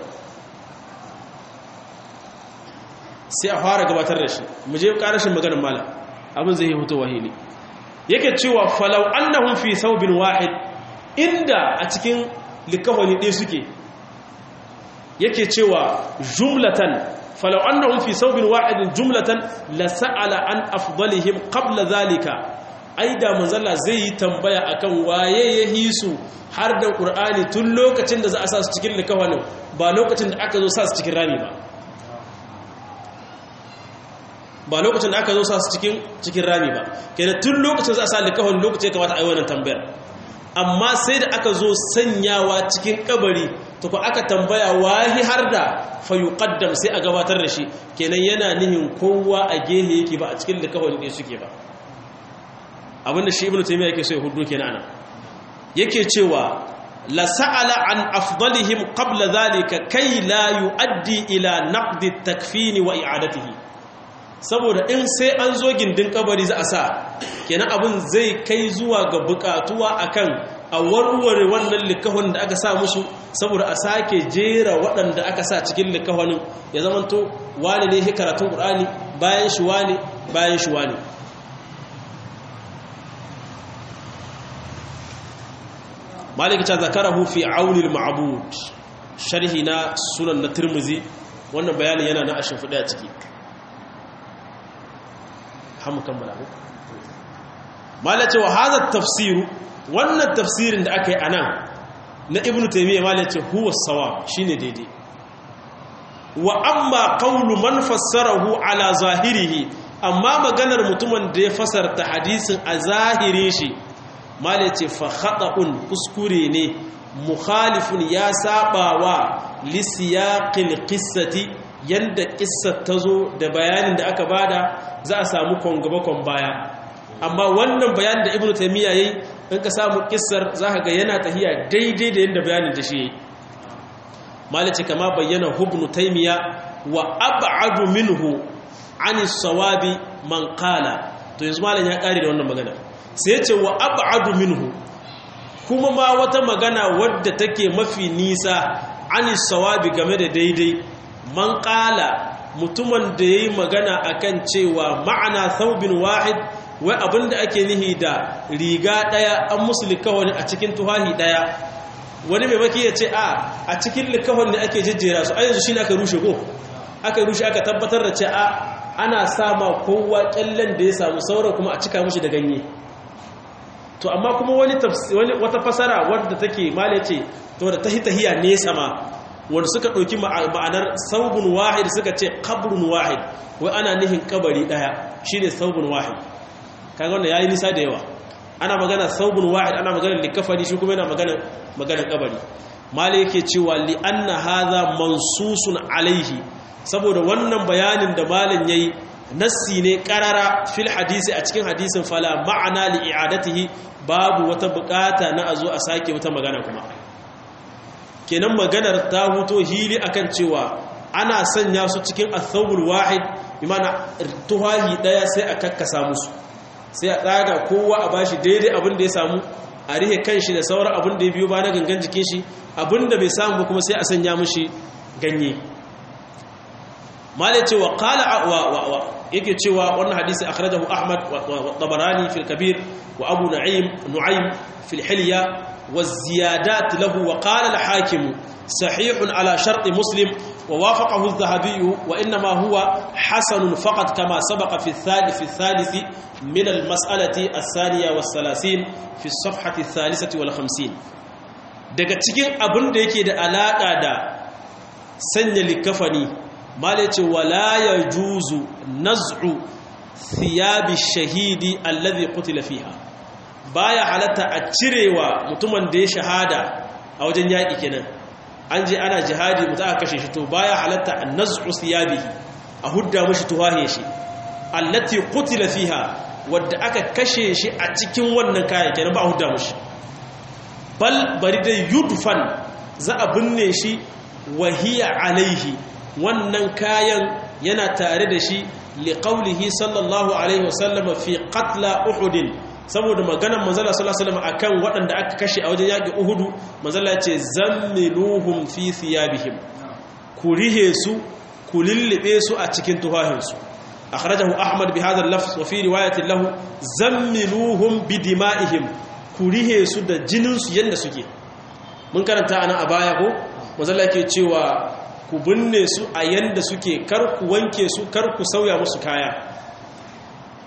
sai a fara gabatar da shi mu je karashin maganar malam abin zai fito wahili yake cewa falau annahum fi thawbin wahid inda a cikin likawani ɗaya suke yake cewa jumlatan falau annahum fi saubin wahidin jumlatan la sa'ala an afdalihim qabla zalika ai da manzalla zai yi tambaya akan waye ya hisu har da qur'ani tun lokacin da za a sa su cikin likawanin ba lokacin da aka zo sa su cikin rami ba ba lokacin da aka zo sa su cikin cikin rami ba kenan tun lokacin za a sa likawanin lokacin ya kamata a yi wannan tambayar amma sai da aka zo sanyawa cikin kabari to ko aka tambaya wahi har da fayuqaddam sai a gabatar da shi kenan yana nihin kowa a gehe yake ba a cikin likafin da suke ba abinda shi ibnu taymiya yake so ya hudu kenan ana yake cewa la sa'ala an afdalihim qabla dhalika kai la yuaddi ila naqdi takfini wa i'adatihi saboda in sai an zo gindin kabari za a sa kenan abin zai kai zuwa ga bukatuwa akan a warware wannan likahon da aka sa musu saboda a sake jera waɗanda aka sa cikin likahonin ya zamanto wani ne karatun ƙur'ani bayan shi wani bayan shi wani malik ta zakarahu fi aunil ma'bud sharhi na sunan na tirmizi wannan bayanin yana na ashin fuɗe a ciki hamu kammala ku malik ce wa hadha tafsiru wannan tafsirin da aka yi anan na ibnu taymiya malik ce huwa sawa shine daidai wa amma qawlu man fassarahu ala zahirihi amma maganar mutumin da ya fasarta hadisin a zahirin shi mala ce fa khata'un kuskure ne mukhalifun ya sabawa li siyaqil qissati yanda qissar tazo da bayanin da aka bada za a samu kongaba kon baya amma wannan bayanin da ibnu taymiya yayi in ka samu qissar zaka ga yana tahiya daidai da yanda bayanin da shi yayi mala ce kama bayyana ibnu taymiya wa ab'adu minhu ani sawabi man qala to yanzu malam ya kare da wannan magana sai ce wa ab'adu minhu kuma ma wata magana wadda take mafi nisa ani sawabi game da daidai man qala mutumin da yayi magana akan cewa ma'ana thawbin wahid wai abinda ake nihi da riga daya an musu likawani a cikin tuhahi daya wani mai maki ya ce a a cikin likawani ne ake jejjera su a yanzu shine aka rushe ko aka rushe aka tabbatar da ce a ana sama kowa kyallen da ya samu sauran kuma a cika mushi da ganye to amma kuma wani wata fasara wadda take male ce to da tahitahiya nesa ma wanda suka ɗauki ma'anar saubun wahid suka ce kabrun wahid wai ana nihin kabari ɗaya shine saubun wahid kaga wanda yayi nisa da yawa ana magana saubun wahid ana magana likafani shi kuma yana magana magana kabari male yake cewa li anna hadha mansusun alaihi saboda wannan bayanin da malin yayi nassi ne karara fil hadisi a cikin hadisin fala ma'ana li i'adatihi babu wata bukata na azo a sake wata magana kuma kenan maganar ta huto hili akan cewa ana sanya su cikin athawul wahid imana tuhahi daya sai a kakkasa musu sai a tsaga kowa a bashi daidai abin da ya samu a rihe kanshi da sauran abin da ya biyo ba na gangan jikin shi abin da bai samu kuma sai a sanya mushi ganye malai cewa qala wa yake cewa wannan hadisi akhrajahu ahmad wa tabarani fil kabir wa abu na'im nu'aym fil hilya wa ziyadat lahu wa qala al hakim sahih ala shart muslim wa wafaqahu adh-dhahabi wa inma huwa hasan faqat kama sabaqa fi al-thalith fi al-thalith min al-mas'alati ath-thaniya was-salasin fi as-safhati ath-thalithati wal-khamsin daga cikin abin da yake da alaka da sanya likafani mala ce wala ya juzu naz'u thiyabi shahidi allazi qutila fiha baya halatta a cirewa mutumin da ya shahada a wajen yaki kenan an je ana jihadi mutu aka kashe shi to baya halatta an naz'u thiyabihi a hudda mishi tuwahe shi allati qutila fiha wadda aka kashe shi a cikin wannan kayan kenan ba a hudda mishi bal bari dai yudfan za a binne shi wahiya alaihi wannan kayan yana tare da shi liƙaulihi sallallahu alaihi wasallama fi qatla uhudin saboda maganar manzala sallallahu alaihi wasallam akan waɗanda aka kashe a wajen yaƙi uhudu manzala ce zammiluhum fi thiyabihim ku rihe su ku lullube su a cikin tuhahinsu akhrajahu ahmad bi hadha al-lafz wa fi riwayatin lahu zammiluhum bi dima'ihim ku rihe su da jinin su yanda suke mun karanta anan a baya ko manzala ke cewa ku binne su a yanda suke kar ku wanke su kar ku sauya musu kaya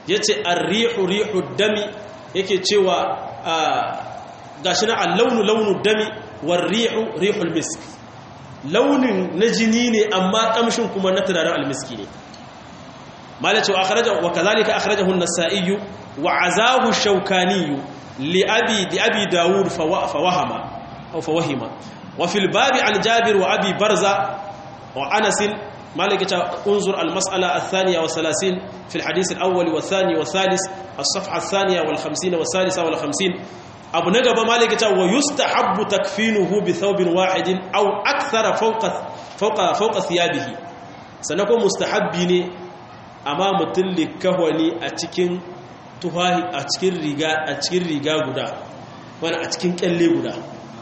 yace ar-rihu rihu dami yake cewa gashi na al-launu launu dami war-rihu rihul misk launin na jini ne amma kamshin kuma na turaren almiski ne malace wa akhraja wa kadhalika akhrajahu an-nasa'i wa azahu shawkani li abi di abi daud fa wahama aw fa wahima wa fil babi an jabir wa abi barza wa anas مالك انظر المسألة الثانية والثلاثين في الحديث الأول والثاني والثالث الصفحة الثانية والخمسين والثالثة والخمسين أبو نقب مالك ويستحب تكفينه بثوب واحد أو أكثر فوق فوق فوق ثيابه سنكون مستحبين أمام تل كهوني أتكين تهاي أتكين رجا أتكين رجا غدا وأنا أتكين كلي غدا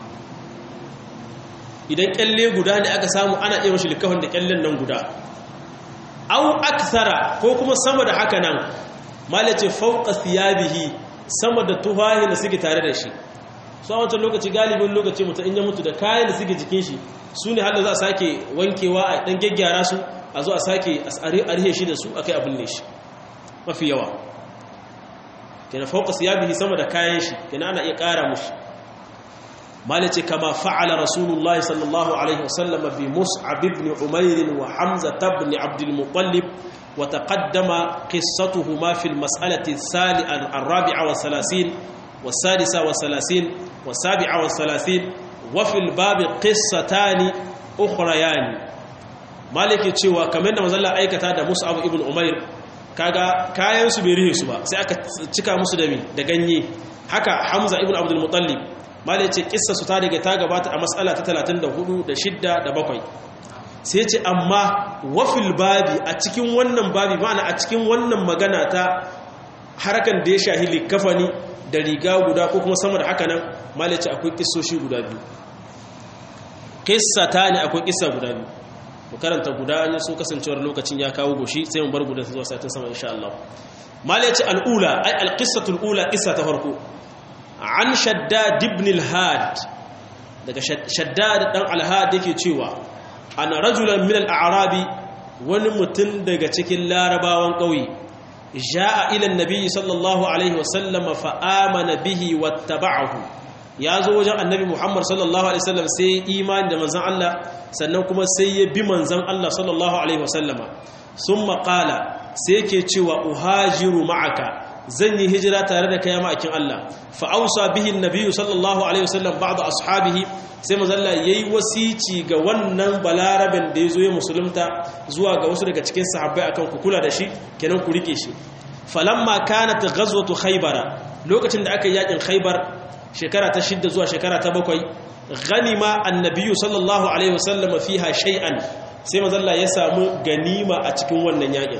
idan kyalle guda ne aka samu ana iya mashi likafin da kyallen nan guda au akthara ko kuma sama da haka nan malace fauqa thiyabihi sama da tuhahi da suke tare da shi su a wancan lokaci galibin lokaci mutum in ya mutu da kayan da suke jikin shi su ne har da za a sake wankewa a dan gyaggyara su a zo a sake a rihe shi da su akai abin ne shi mafi yawa kenan fauqa thiyabihi sama da kayan shi kenan ana iya ƙara mushi مالتي كما فعل رسول الله صلى الله عليه وسلم بمصعب بن عمير وحمزة بن عبد المطلب وتقدم قصتهما في المسألة الرابعة والثلاثين والسادسة والثلاثين والسابعة والثلاثين وفي الباب قصتان أخريان مالك تشوى كمان مزلا أيكتا دا مصعب ابن عمير kaga kayan su bai rihe su ba sai aka cika musu da mi da ganye haka Hamza ibn Abdul Muttalib malai ce kissa su ta daga ta gabata a matsala ta 34 da 6 da 7 sai ce amma wafil babi a cikin wannan babi ma'ana a cikin wannan magana ta harakan da ya shahi likafani da riga guda ko kuma sama da haka nan malai ce akwai kissoshi guda biyu kissa ta ne akwai kissa guda biyu mu karanta guda an so kasancewar lokacin ya kawo goshi sai mu bar gudan zuwa satin sama insha Allah malai ce al'ula ai alqissatul ula kissa ta farko an shaddad ibn al-had daga shaddad dan al-had yake cewa ana rajulan min al-a'rabi wani mutum daga cikin larabawan kauye jaa ila an-nabi sallallahu alaihi wasallam fa amana bihi wattaba'ahu yazo wajen annabi muhammad sallallahu alaihi wasallam sai imani da manzon Allah sannan kuma sai ya bi manzon Allah sallallahu alaihi wasallam summa qala sai yake cewa uhajiru ma'aka zan yi hijira tare da kai ma'akin Allah fa ausa bihi annabiyyu sallallahu alaihi wasallam ba'd ashabihi sai mazalla yayi wasici ga wannan balaraben da yazo ya musulunta zuwa ga wasu daga cikin sahabbai akan ku kula da shi kenan ku rike shi falamma kanat ghazwatu khaybara lokacin da aka yi yakin khaybar shekara ta 6 zuwa shekara ta 7 ghanima annabiyyu sallallahu alaihi wasallam fiha shay'an sai mazalla ya samu ganima a cikin wannan yakin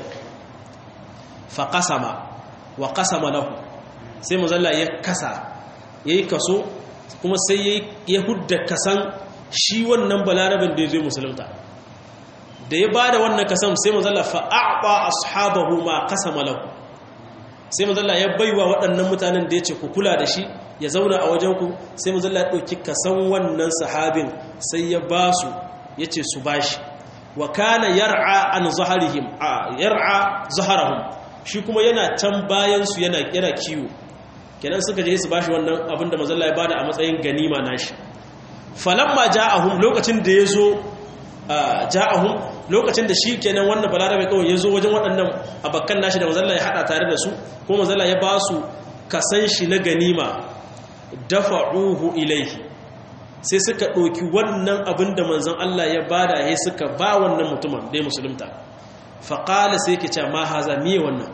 fa qasama wa kasama lahu sai mazalla ya kasa yayi kaso kuma sai ya hudda kasan shi wannan balarabin da ya zo musulunta da ya bada wannan kasan sai mazalla fa a'ta ashabahu ma kasama lahu sai mazalla ya baiwa waɗannan mutanen da ya ce ku kula da shi ya zauna a wajen ku sai mazalla ya ɗauki kasan wannan sahabin sai ya ba su ya ce su bashi wa kana yar'a an zaharihim yar'a zaharahum shi kuma yana can bayansu yana yana kiwo kenan suka je su bashi wannan abin da mazalla ya bada a matsayin ganima nashi falamma ja'ahum lokacin da yazo ja'ahum lokacin da shi kenan wannan balarabe kawai yazo wajen waɗannan abakkan nashi da mazalla ya hada tare da su ko mazalla ya ba su kasan shi na ganima dafa'uhu ilaihi sai suka ɗauki wannan abin da manzon Allah ya bada ya suka ba wannan mutumin da ya musulunta faƙala sai ke ce ma haza miye wannan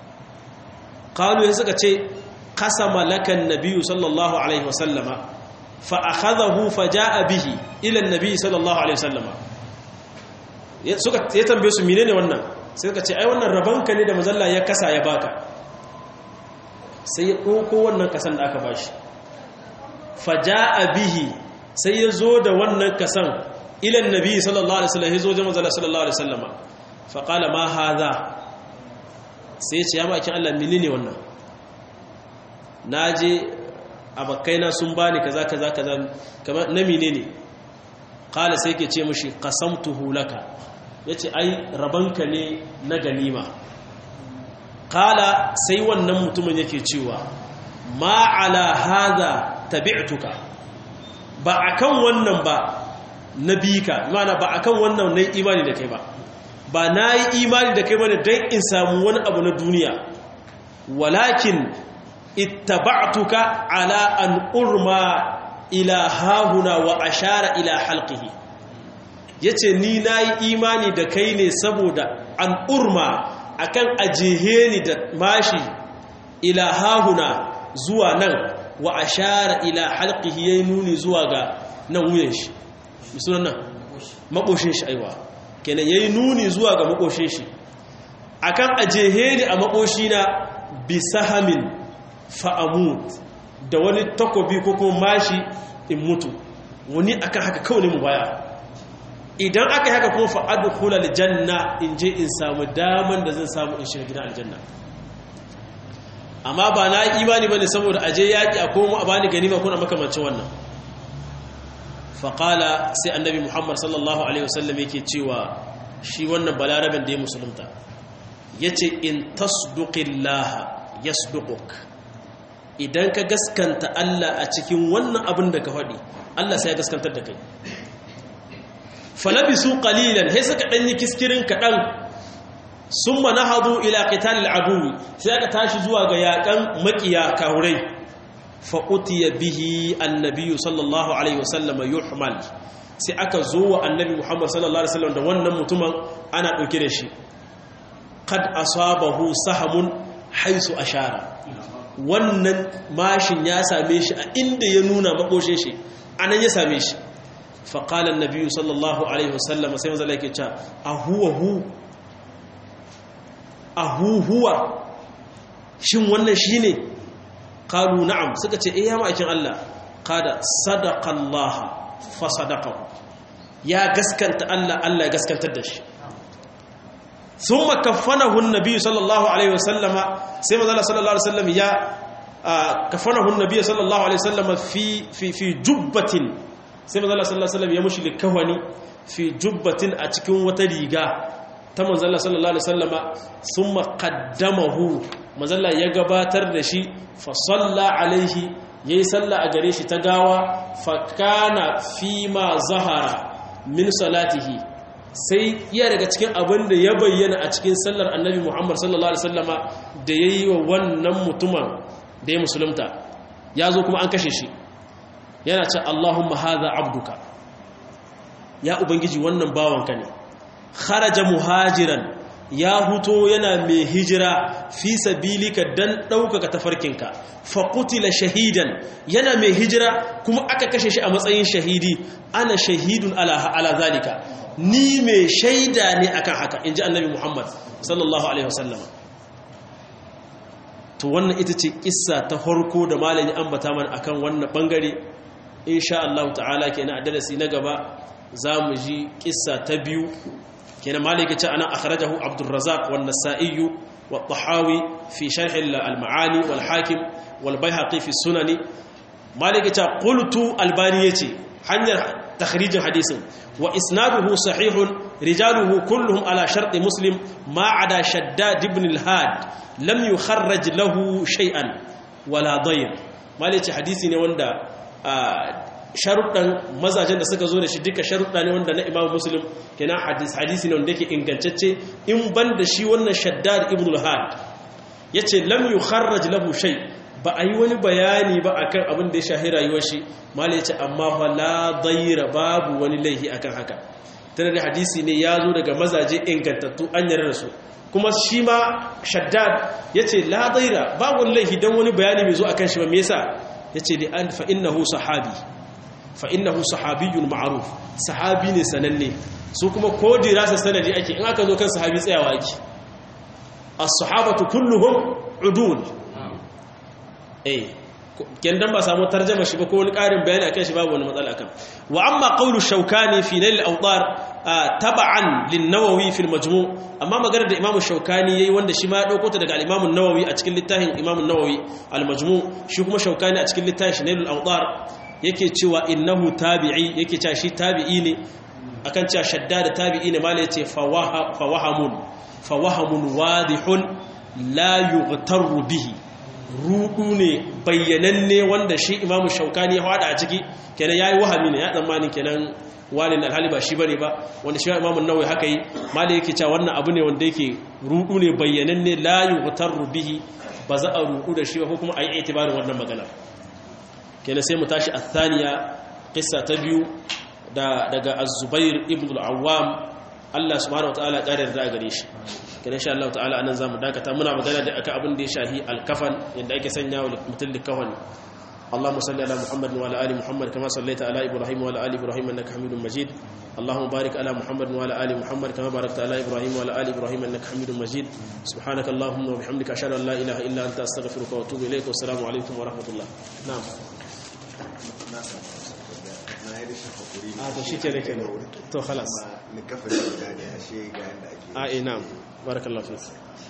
ƙalu ya suka ce kasa malakan nabiyu sallallahu alaihi wasallama fa'akadahu faja'a bihi ilan nabiyu sallallahu alaihi wasallama ya tambaye su mine ne wannan sai suka ce ai wannan rabanka ne da mazalla ya kasa ya baka sai ya ɗauko wannan kasan da aka bashi faja'a bihi sai ya zo da wannan kasan ilan nabiyu sallallahu alaihi wasallama ya zo da mazalla sallallahu alaihi wasallama faƙala ma haza sai ce ya makin Allah mini ne wannan na je abakaina sun bani kaza kaza kaza kama na mine ne ƙala sai ke ce mashi ƙasamtuhu laka ya ce ai rabanka ne na ganima kala sai wannan mutumin yake cewa ma ala hada tabi'tuka ba akan wannan ba nabika mana ba akan wannan nayi imani da kai ba ba nayi imani da kai bane dan in samu wani abu na duniya walakin ittaba'tuka ala an urma ila hahuna wa ashara ila halqihi yace ni nayi imani da kai ne saboda an urma akan ajehe ni da mashi ila hahuna zuwa nan wa ashara ila halqihi yayi nuni zuwa ga nan wuyan shi sunan nan makoshin shi aiwa kenan yayi nuni zuwa ga makoshin shi akan ajehe ni a makoshina bi sahamin fa'amut da wani takobi ko kuma mashi in mutu wani akan haka kawai ne mu baya idan aka yi haka kuma fa'adu kula aljanna in je in samu daman da zan samu in shiga gidan aljanna amma ba na imani ba ne saboda aje yaƙi a koma a bani gani ba kuna makamancin wannan faƙala sai annabi muhammad sallallahu alaihi wasallam yake cewa shi wannan balarabin da ya musulunta ya ce in tasduqillaha yasduquk idan ka gaskanta Allah a cikin wannan abin da ka faɗi Allah sai ya gaskantar da kai falabisu qalilan sai suka danyi kiskirin kadan summa nahadu ila qitalil adu sai aka tashi zuwa ga yakan makiya kaurai fa utiya bihi annabi sallallahu alaihi wasallam yuhmal sai aka zo wa annabi Muhammad sallallahu alaihi wasallam da wannan mutumin ana dauke da shi qad asabahu sahamun haisu ashara wannan mashin ya same shi a inda ya nuna makoshe shi anan ya same shi faƙalar nabiyu sallallahu alaihi wasallam sai mazala yake cewa a huwa hu a huwa shin wannan shi ne ƙalu na'am suka ce iya ma'aikin Allah kada sadaqallaha fa sadaqahu ya gaskanta Allah Allah ya gaskantar da shi ثم كفنه النبي صلى الله عليه وسلم سيما الله صلى الله عليه وسلم يا كفنه النبي صلى الله عليه وسلم في في في جبة سيما الله صلى الله عليه وسلم يمشي لكهوني في جبة أتكون وتريغا تم الله صلى الله عليه وسلم ثم قدمه مزلا يغباتر دشي فصلى عليه yayi sallah a gare shi ta gawa fa kana fima zahara min salatihi sai iya daga cikin abin da ya bayyana a cikin sallar annabi muhammad sallallahu alaihi wasallama da ya yi wa wannan mutumin da ya musulunta ya zo kuma an kashe shi yana ce allahumma haza abduka ya ubangiji wannan bawanka ne kharaja muhajiran ya huto yana mai hijira fi sabilika dan ɗaukaka tafarkinka faƙutila shahidan yana mai hijira kuma aka kashe shi a matsayin shahidi ana shahidun ala zalika ni mai shaida ne akan haka in ji annabi muhammad sallallahu alaihi wasallam to wannan ita ce kissa ta farko da malami ambata mana akan wannan bangare insha Allah ta'ala kenan a darasi na gaba za mu ji kissa ta biyu kenan malami ce ana akhrajahu abdur razzaq wan nasa'i wa tahawi fi sharh al-ma'ani wal hakim wal bayhaqi fi sunani malami ce qultu albani yace hanyar تخريج حديث وإسناده صحيح رجاله كلهم على شرط مسلم ما عدا شداد بن الهاد لم يخرج له شيئا ولا ضير ما ليش حديثي ne wanda sharuɗan mazajen da suka zo da shi duka sharuɗa ne wanda na Imam Muslim kenan hadis hadisi ne wanda yake ingantacce in ban da shi wannan Shaddad ibn al-Had yace lam yukharraj lahu shay ba a yi wani bayani ba akan abin da ya shahi rayuwar shi mala ce amma fa la daira babu wani laihi akan haka tana da hadisi ne ya zo daga mazaje ingantattu an yarda su kuma shi ma shaddad ya ce la daira babu wani laihi don wani bayani mai zo akan shi ba me yasa ya ce da an fa'innahu sahabi fa'innahu sahabiyun ma'aruf sahabi ne sananne su kuma ko dirasa sanadi ake in aka zo kan sahabi tsayawa ake as-sahabatu kulluhum udul eh kendan ba samu tarjama shi ba ko wani ƙarin bayani akan shi babu wani matsala akan wa amma qawlu shaukani fi nail al-awtar tab'an lin-nawawi fi al-majmu' amma maganar da imamu shaukani yayi wanda shi ma ya dauko ta daga al-imam an-nawawi a cikin littafin imam an-nawawi al-majmu' shi kuma shaukani a cikin littafin nail al-awtar yake cewa innahu tabi'i yake cewa shi tabi'i ne akan cewa shaddada tabi'i ne mala yace fawahamun fawahamun wadihun la yughtarru bihi rudu ne bayyananne wanda shi imamu shaukani ya hada a ciki kenan yayi wahami ne ya tsammanin kenan walin alhali ba shi bane ba wanda shi imamu nawawi haka yi malai yake cewa wannan abu ne wanda yake rudu ne bayyananne la yughtarru bihi ba za a rudu da shi ba ko kuma ayi itibarin wannan magana kenan sai mu tashi athaniya qissa ta biyu da daga az-zubair ibn al-awwam Allah subhanahu wataala ƙarar da gare shi kenan insha Allah ta'ala anan zamu dakata muna magana da aka abin da ya shahi al-kafan yanda ake sanya wa mutum likafan اللهم صل على محمد وعلى ال محمد كما صليت على ابراهيم وعلى ال ابراهيم انك حميد مجيد اللهم بارك على محمد وعلى ال محمد كما باركت على ابراهيم وعلى ال ابراهيم انك حميد مجيد سبحانك اللهم وبحمدك اشهد ان لا اله الا انت استغفرك واتوب اليك والسلام عليكم ورحمه الله نعم a to shi ke da ke to khalas ni kafa da gane ashe ga yanda ake a ina barakallahu fi